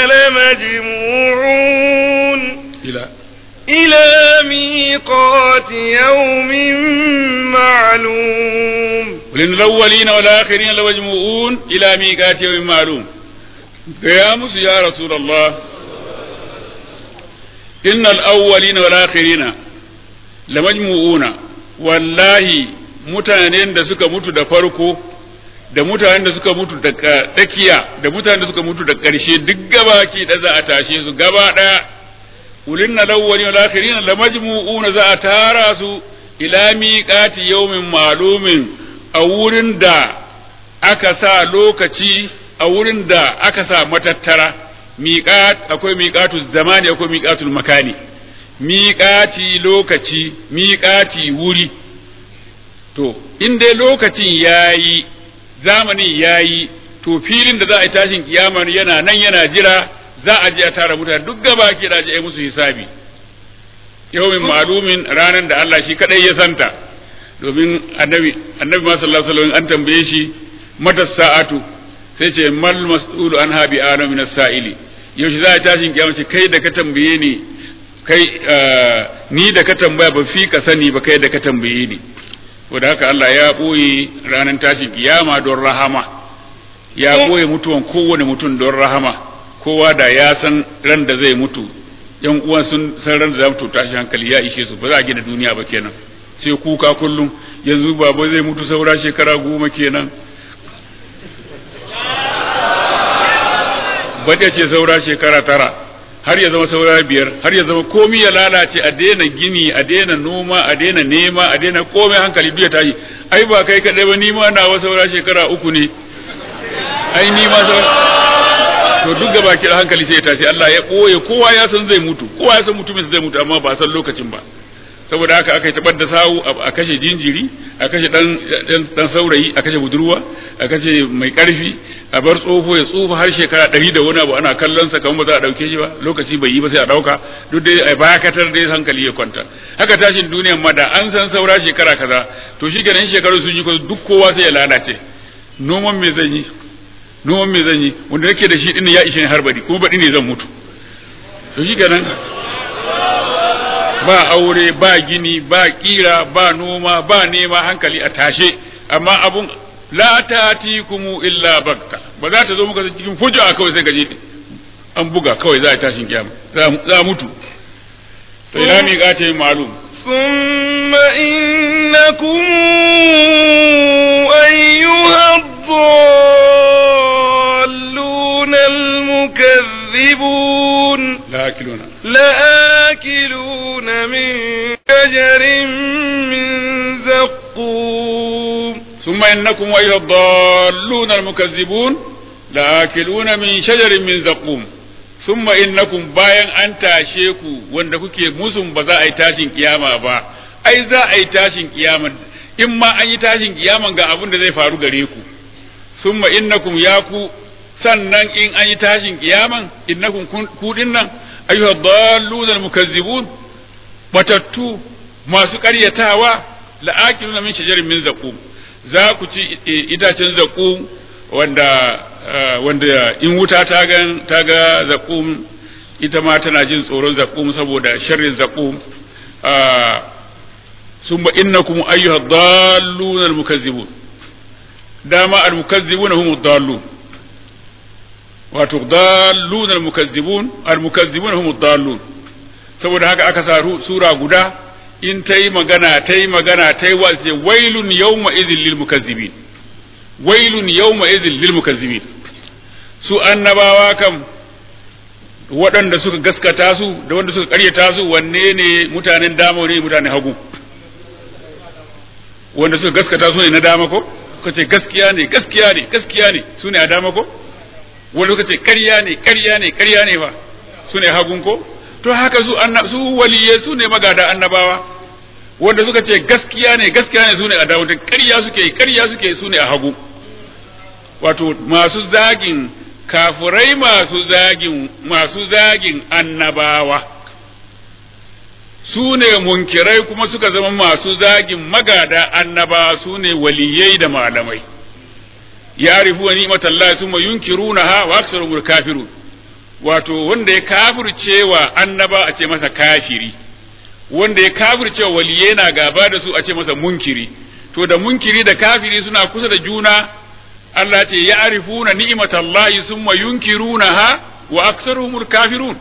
لمجموعون ila إلى ميقات يوم معلوم ولن الأولين والآخرين لمجموعون إلى ميقات يوم معلوم يا موسى يا رسول الله إن الأولين والآخرين لمجموعون والله mutanen da suka mutu da farko da mutanen da suka mutu da tsakiya da mutanen da suka mutu da ƙarshe duk gaba ki da za a tashe su gaba ɗaya ulin na lawwali wal akhirin la majmu'una za a tara su ila miqati yawmin ma'lumin a wurin da aka sa lokaci a wurin da aka sa matattara miqat akwai miqatu zamani akwai miqatul makani miqati lokaci miqati wuri to in dai lokacin yayi zamanin yayi to filin da za a yi tashin kiyama yana nan yana jira za a je a tara mutane duk gaba ke da je musu hisabi yawmin ma'lumin ranar da Allah shi kadai ya santa domin annabi annabi ma sallallahu alaihi wasallam an tambaye shi mata sa'atu sai ce mal mas'ulu an habi ana min as-sa'ili yaushe za a tashin kiyama ce kai da ka tambaye ni kai ni da ka tambaya ba fi ka sani ba kai da ka tambaye ni wanda haka Allah ya boye ranar tashin kiyama don rahama ya boye mutuwan kowane mutum don rahama kowa da ya san ran da zai mutu yan uwan sun san ran da za mu tashi hankali ya ishe su ba za a gina duniya ba kenan sai kuka kullum yanzu baba zai mutu saura shekara goma kenan bata ce saura shekara tara har ya zama saura biyar har ya zama komi ya lalace a daina gini a daina noma a daina nema a daina komai hankali duk ya tashi ai ba kai kadai ba ni ma nawa saura shekara uku ne ai ni ma saura to duk gaba ki hankali sai ya tashi Allah ya koye kowa ya san zai mutu kowa ya san mutumin zai mutu amma ba san lokacin ba saboda haka aka yi tabar da sawu a kashe jinjiri a kashe dan dan saurayi a kashe budurwa a kashe mai karfi a bar tsoho ya tsufa har shekara ɗari da wani abu ana kallon sa kamar ba za a ɗauke shi ba lokaci bai yi ba sai a ɗauka duk dai a bakatar dai hankali ya kwanta haka tashin duniyan ma da an san saura shekara kaza to shi ganin shekaru sun yi duk kowa sai ya lalace noman me zan yi noman me zan yi wanda nake da shi din ya ishe ni har bari kuma baɗi ne zan mutu to shi ganin ba aure ba gini ba kira ba noma ba nema hankali a tashe amma abun la tatikum illa bakta ba za ta zo muka cikin fujua kawai sai gaje an buga kawai za a tashin kiyama za mutu to ila mi ga ta ma'lum ثم إنكم أيها الضالون المكذبون لآكلون لآكلون من شجر من زقوم ثم إنكم أيها الضالون المكذبون لآكلون من شجر من زقوم ثم إنكم bayan an tashe ku wanda kuke musun ba za a yi tashin kiyama ba ai za a yi tashin kiyama in ma an yi tashin kiyama ga abin da zai faru gare ku summa innakum ya ku sannan in an yi tashin kiyaman innakum ku dinnan ayyuha dallun mukazzibun batattu masu ƙaryatawa la'akiluna min shajarin min zaqum za ku ci itacen zaqum wanda wanda in wuta ta ga ta ga zaqum ita ma tana jin tsoron zaqum saboda sharrin zaqum summa innakum ayyuha dallun almukazzibun dama almukazzibuna hum dallun wato dallun almukazzibun almukazzibuna hum dallun saboda haka aka sa sura guda in ta yi magana ta yi magana ta yi wasu wailun yawma idhin lil mukazzibin wailun yawma idhin lil mukazzibin su annabawa kam waɗanda suka gaskata su da wanda suka karyata su wanne ne mutanen dama ne mutanen hagu wanda suka gaskata su ne na dama ko suka ce gaskiya ne gaskiya ne gaskiya ne su ne a dama ko wanda suka ce ƙarya ne ƙarya ne ƙarya ne ba su ne hagun ko to haka su su waliyai su ne magada annabawa wanda suka ce gaskiya ne gaskiya ne su ne a dawo da ƙarya suke ƙarya suke su ne a hagu wato masu zagin kafurai masu zagin masu zagin annabawa su ne munkirai kuma suka zama masu zagin magada annabawa su ne waliyai da malamai ya rifu wa ni'matallahi summa yunkirunaha wa aktsaruhum kafirun wato wanda ya kafircewa annaba a ce masa kafiri wanda ya kafircewa waliye na gaba da su a ce masa munkiri to da munkiri da kafiri suna kusa da juna Allah ce ya arifuna ni'matallahi summa yunkirunaha wa aktsaruhumul kafirun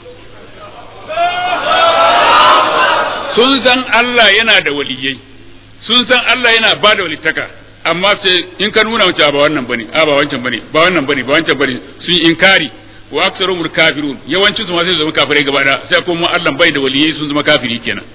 sun san Allah yana da waliyai sun san Allah yana ba da walittaka amma sai in ka nuna wancan ba wannan bane a ba wancan bane ba wannan bane ba wancan bane sun inkari wa aktsaruhum kafirun yawancin su ma sai zama kafirai gaba da sai kuma Allah bai da waliyai sun zama kafiri kenan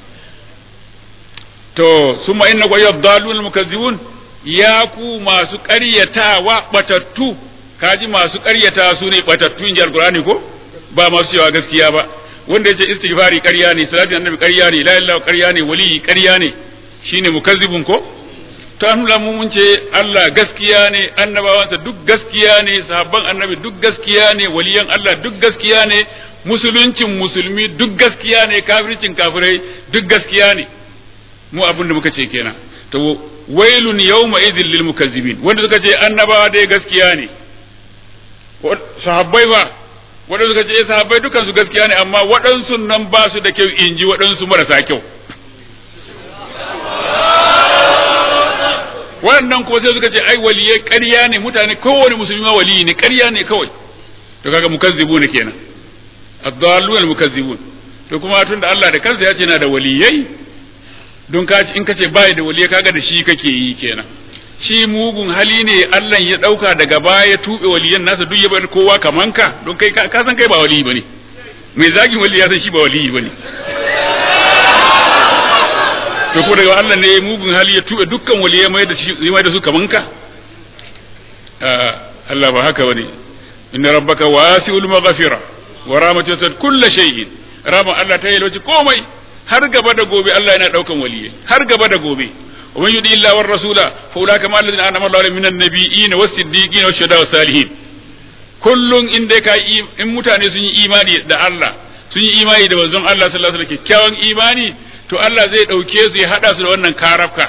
to summa innaqa yadallun mukazzibun ya ku masu ƙaryatawa batattu kaji masu ƙaryata su ne batattu in ji alqur'ani ko ba masu cewa gaskiya ba wanda yace istighfari ƙarya ne salatin annabi ƙarya ne la ilaha ƙarya ne wali ƙarya ne shine mukazzibun ko ta nuna mu mun ce Allah gaskiya ne annabawansa duk gaskiya ne sahabban annabi duk gaskiya ne waliyan Allah duk gaskiya ne musuluncin musulmi duk gaskiya ne kafircin kafirai duk gaskiya ne mu abin da muka ce kenan to wailun yawma idhil lil mukazzibin wanda suka ce annabawa dai gaskiya ne sahabbai ba wanda suka ce sahabbai dukan su gaskiya ne amma waɗansu nan ba su da kyau inji waɗansu marasa kyau waɗannan ko sai suka ce ai waliyai ƙarya ne mutane kowane musulmi ma waliyi ne ƙarya ne kawai to kaga mukazzibu ne kenan ad-dallun al-mukazzibun to kuma tunda Allah da kansa ya ce yana da waliyai don ka in kace bai da waliyai kaga da shi kake yi kenan shi mugun hali ne Allah ya dauka daga baya ya tube waliyan nasa duk ya bar kowa kaman ka don kai ka san kai ba waliyi bane mai zagin wali ya san shi ba waliyi bane to ko daga Allah ne mugun hali ya tube dukkan waliyai mai da shi mai da su kaman ka Allah ba haka bane inna rabbaka wasi'ul maghfira wa rahmatuhu kullu shay'in rahman Allah ta yalwaci komai har gaba da gobe Allah yana daukan waliyai har gaba da gobe ومن يطع الله والرسول فاولئك مع الذين انعم الله عليهم من النبيين والصديقين والشهداء والصالحين kullun in dai ka in mutane sun yi imani da Allah sun yi imani da manzon Allah sallallahu alaihi wasallam kyakkyawan imani to Allah zai dauke su ya hada su da wannan karafka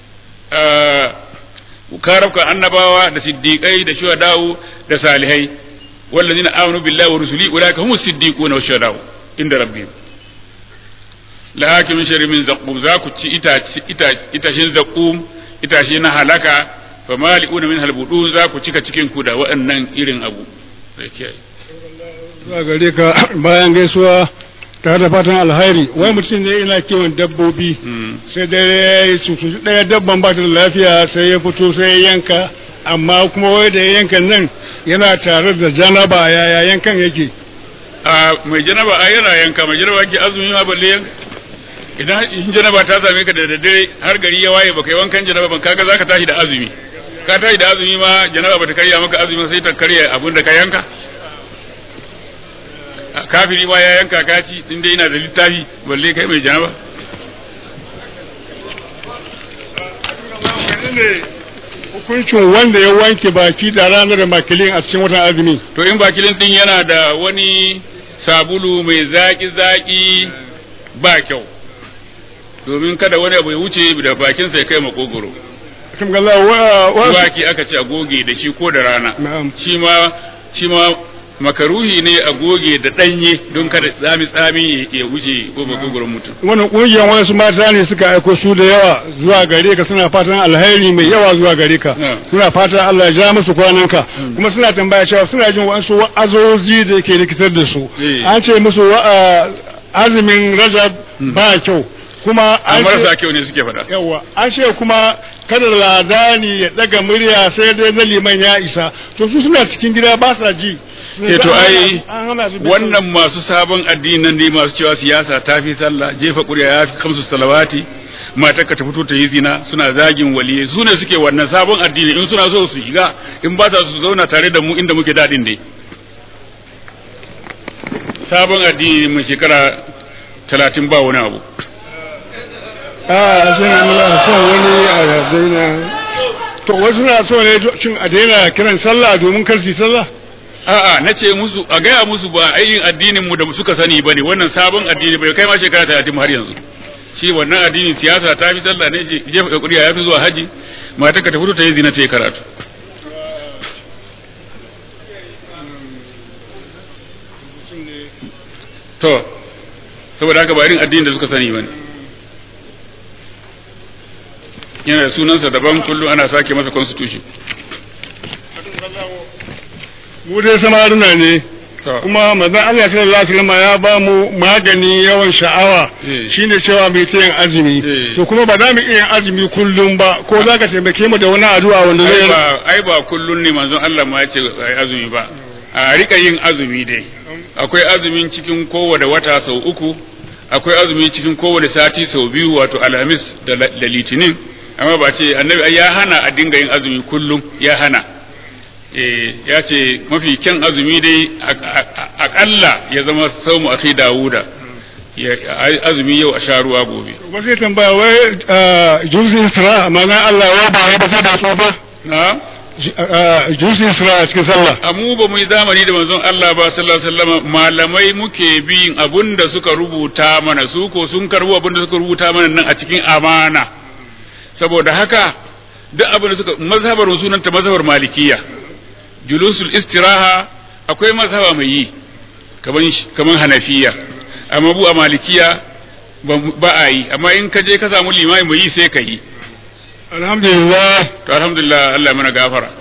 karafka annabawa da siddiqai da shuhada'u da salihai wallazina amanu billahi wa rusuli ulaika humus siddiquna wash shuhada'u inda rabbihim la hakimin shari min zaqum za ku ci itashin zaqum itashi na halaka fa mali'una min halbudu za ku cika cikin ku da waɗannan irin abu sai kiyaye zuwa gare ka bayan gaisuwa tare da fatan alhairi wai mutum ne ina kiwon dabbobi sai dare ya yi cutu ɗaya dabban ba ta da lafiya sai ya fito sai ya yanka amma kuma wai da ya yanka nan yana tare da janaba yaya yankan yake a mai janaba a yana yanka mai janaba ke azumi ma balle yanka idan in janaba ta same ka da daddare har gari ya waye baka yi wankan janaba ban kaga zaka tashi da azumi ka tashi da azumi ma janaba bata karya maka azumi sai ta karya abin da ka yanka kafiri ma ya yanka kaci din dai ina da littafi balle kai mai janaba hukuncin wanda ya wanke baki da ranar makilin a cikin watan azumi to in bakilin din yana da wani sabulu mai zaki-zaki ba kyau domin kada wani abu ya wuce da bakinsa ya kai makogoro waki aka ce a goge da shi ko da rana shi ma shi ma makaruhi ne a goge da danye don kada tsami tsami ya wuce ko makogoron mutum wannan kungiyar wasu mata ne suka aiko su da yawa zuwa gare ka suna fatan alheri mai yawa zuwa gare ka suna fatan Allah ya ja musu kwananka kuma suna tambaya cewa suna jin wasu wa'azozi da yake rikitar da su an ce musu azumin rajab ba kyau kuma an marasa kyau ne suke faɗa yawa an ce kuma kada ladani ya daga murya sai dai na liman ya isa to su suna cikin gida ba sa ji eh to ai wannan masu sabon addinan ne masu cewa siyasa ta fi sallah jefa ƙuri'a ya fi kamsu salawati matar ka ta fito ta yi zina suna zagin waliye su ne suke wannan sabon addini in suna so su shiga in ba su zauna tare da mu inda muke daɗin dai sabon addini mai shekara talatin ba wani abu a suna muna son wani a daina to wasu na so ne cin a daina kiran sallah domin kar su sallah a'a na ce musu a gaya musu ba ainihin addinin mu da suka sani bane wannan sabon addini bai kai ma shekara talatin har yanzu shi wannan addinin siyasa ta fi sallah ne jefa kuriya ya fi zuwa haji mata ka ta fito ta yi zina ta yi karatu to saboda haka ba irin addinin da suka sani bane yana da sunansa daban kullum ana sake masa constitution mu dai samaruna ne kuma manzon Allah sallallahu alaihi wasallam ya ba mu magani yawan sha'awa shine cewa mai yin azumi to kuma ba za mu iya azumi kullum ba ko za ka taimake mu da wani addu'a wanda zai ai ba kullum ne manzon Allah ma ya ce azumi ba a rika yin azumi dai akwai azumin cikin kowane wata sau uku akwai azumi cikin kowane sati sau biyu wato alhamis da litinin amma ba ce annabi ya hana a dinga yin azumi kullum ya hana ya ce mafi kyan azumi dai akalla ya zama saumu akhi dawuda azumi yau a sha ruwa gobe ba zai tambaya wai juzin sira ma'ana Allah ya ba ya ba da so ba na juzin sira a cikin sallah amu ba mu yi zamani da manzon Allah ba sallallahu alaihi wasallam malamai muke bin abun da suka rubuta mana su ko sun karbu abun da suka rubuta mana nan a cikin amana saboda haka duk abin da suka mazhabar sunanta mazhabar malikiya julusul istiraha akwai mazhaba mai yi kaman kaman hanafiya amma bu a malikiya ba a yi amma in ka je ka samu limami mai yi sai ka yi alhamdulillah to alhamdulillah Allah mana gafara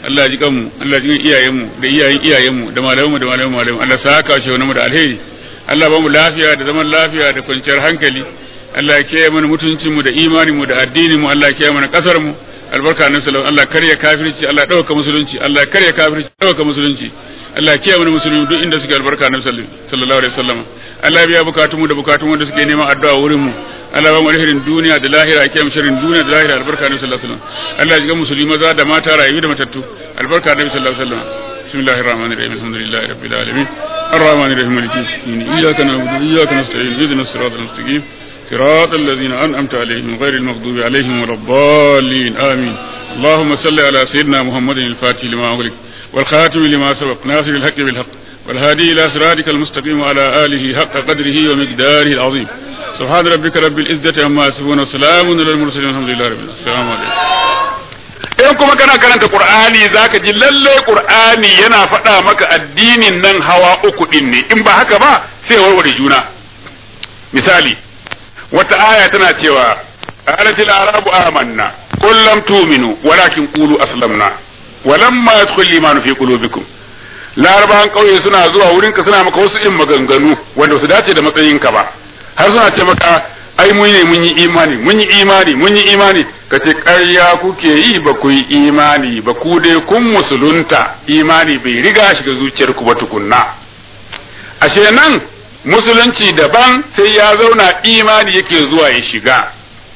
Allah ya ji kanmu Allah ya ji iyayenmu da iyayen iyayenmu da malamanmu da malaman malaman Allah sa haka shi wani mu da alheri Allah ba mu lafiya da zaman lafiya da kwanciyar hankali Allah ya kiyaye mana mutuncin mu da imanin mu da addinin mu Allah ya kiyaye mana kasar mu albarka annabi sallallahu Allah karya kafirci Allah dauka musulunci Allah karya kafirci dauka musulunci Allah ya kiyaye mana musulmi duk inda suke albarka annabi sallallahu alaihi wasallam Allah ya biya bukatun mu da bukatun wanda suke neman addu'a wurin mu Allah ba mu alherin duniya da lahira ya kiyaye sharrin duniya da lahira albarka annabi sallallahu alaihi wasallam Allah ya ji musulmi maza da mata rayu da matattu albarka annabi sallallahu alaihi wasallam bismillahir rahmanir rahim alhamdulillahi rabbil alamin arrahmanir rahim maliki yawmiddin iyyaka na'budu wa iyyaka nasta'in ihdinas siratal mustaqim صراط الذين أنعمت عليهم غير المغضوب عليهم ولا الضالين آمين اللهم صل على سيدنا محمد الفاتح لما أغلق والخاتم لما سبق ناصر الحق بالحق والهادي إلى صراطك المستقيم وعلى آله حق قدره ومقداره العظيم سبحان ربك رب العزة عما يصفون وسلام على المرسلين الحمد لله رب العالمين السلام عليكم in kuma kana karanta Qur'ani zaka ji lalle Qur'ani yana faɗa maka addinin nan hawa uku din ne in ba haka ba sai warware juna misali wata aya tana cewa qalatil arabu amanna qul lam tu'minu walakin qulu aslamna walamma yadkhul imanu fi qulubikum larabawan kauye suna zuwa wurinka suna maka wasu in maganganu wanda su dace da matsayinka ba har suna ce maka ai mun ne mun yi imani mun yi imani mun yi imani ka ce ƙarya kuke yi ba ku yi imani ba ku dai kun musulunta imani bai riga shiga zuciyarku ba tukunna ashe nan musulunci daban sai ya zauna imani yake zuwa ya shiga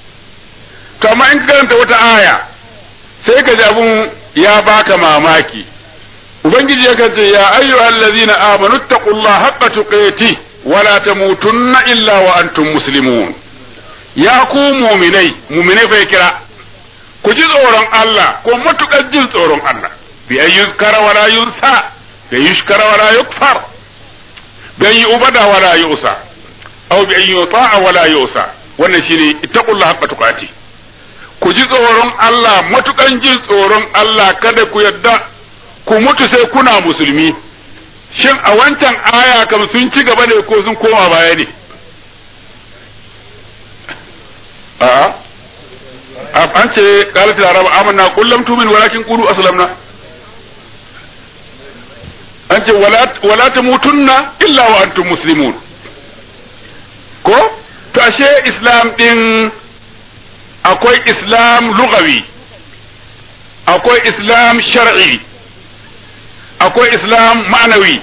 kama in ka karanta wata aya sai ka ji abun ya baka mamaki ubangiji ya kace ya ayyuhal ladzina amanu taqullaha haqqa tuqati wala tamutunna illa wa antum muslimun ya ku mu'minai mu'minai fa kira ku ji tsoron Allah ko matukar jin tsoron Allah bi ayyuzkara wala yunsa bi yushkara wala yukfar bi ayi ubada wala yusa aw bi ayi ta'a wala yusa wannan shine ittaqullaha haqqa tuqati ku ji tsoron Allah matukan jin tsoron Allah kada ku yadda ku mutu sai kuna musulmi shin a wancan aya kam sun ci gaba ne ko sun koma baya ne a an ce qalat al-arab amanna qul lam tu'min walakin qulu aslamna an ce wala wala tamutunna illa wa antum muslimun ko to ashe islam din akwai islam lugawi akwai islam shar'i akwai islam ma'anawi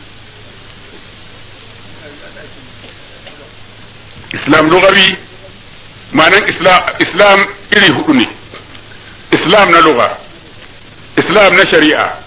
islam lugawi ma'anan islam iri hudu ne islam na lugha islam na shari'a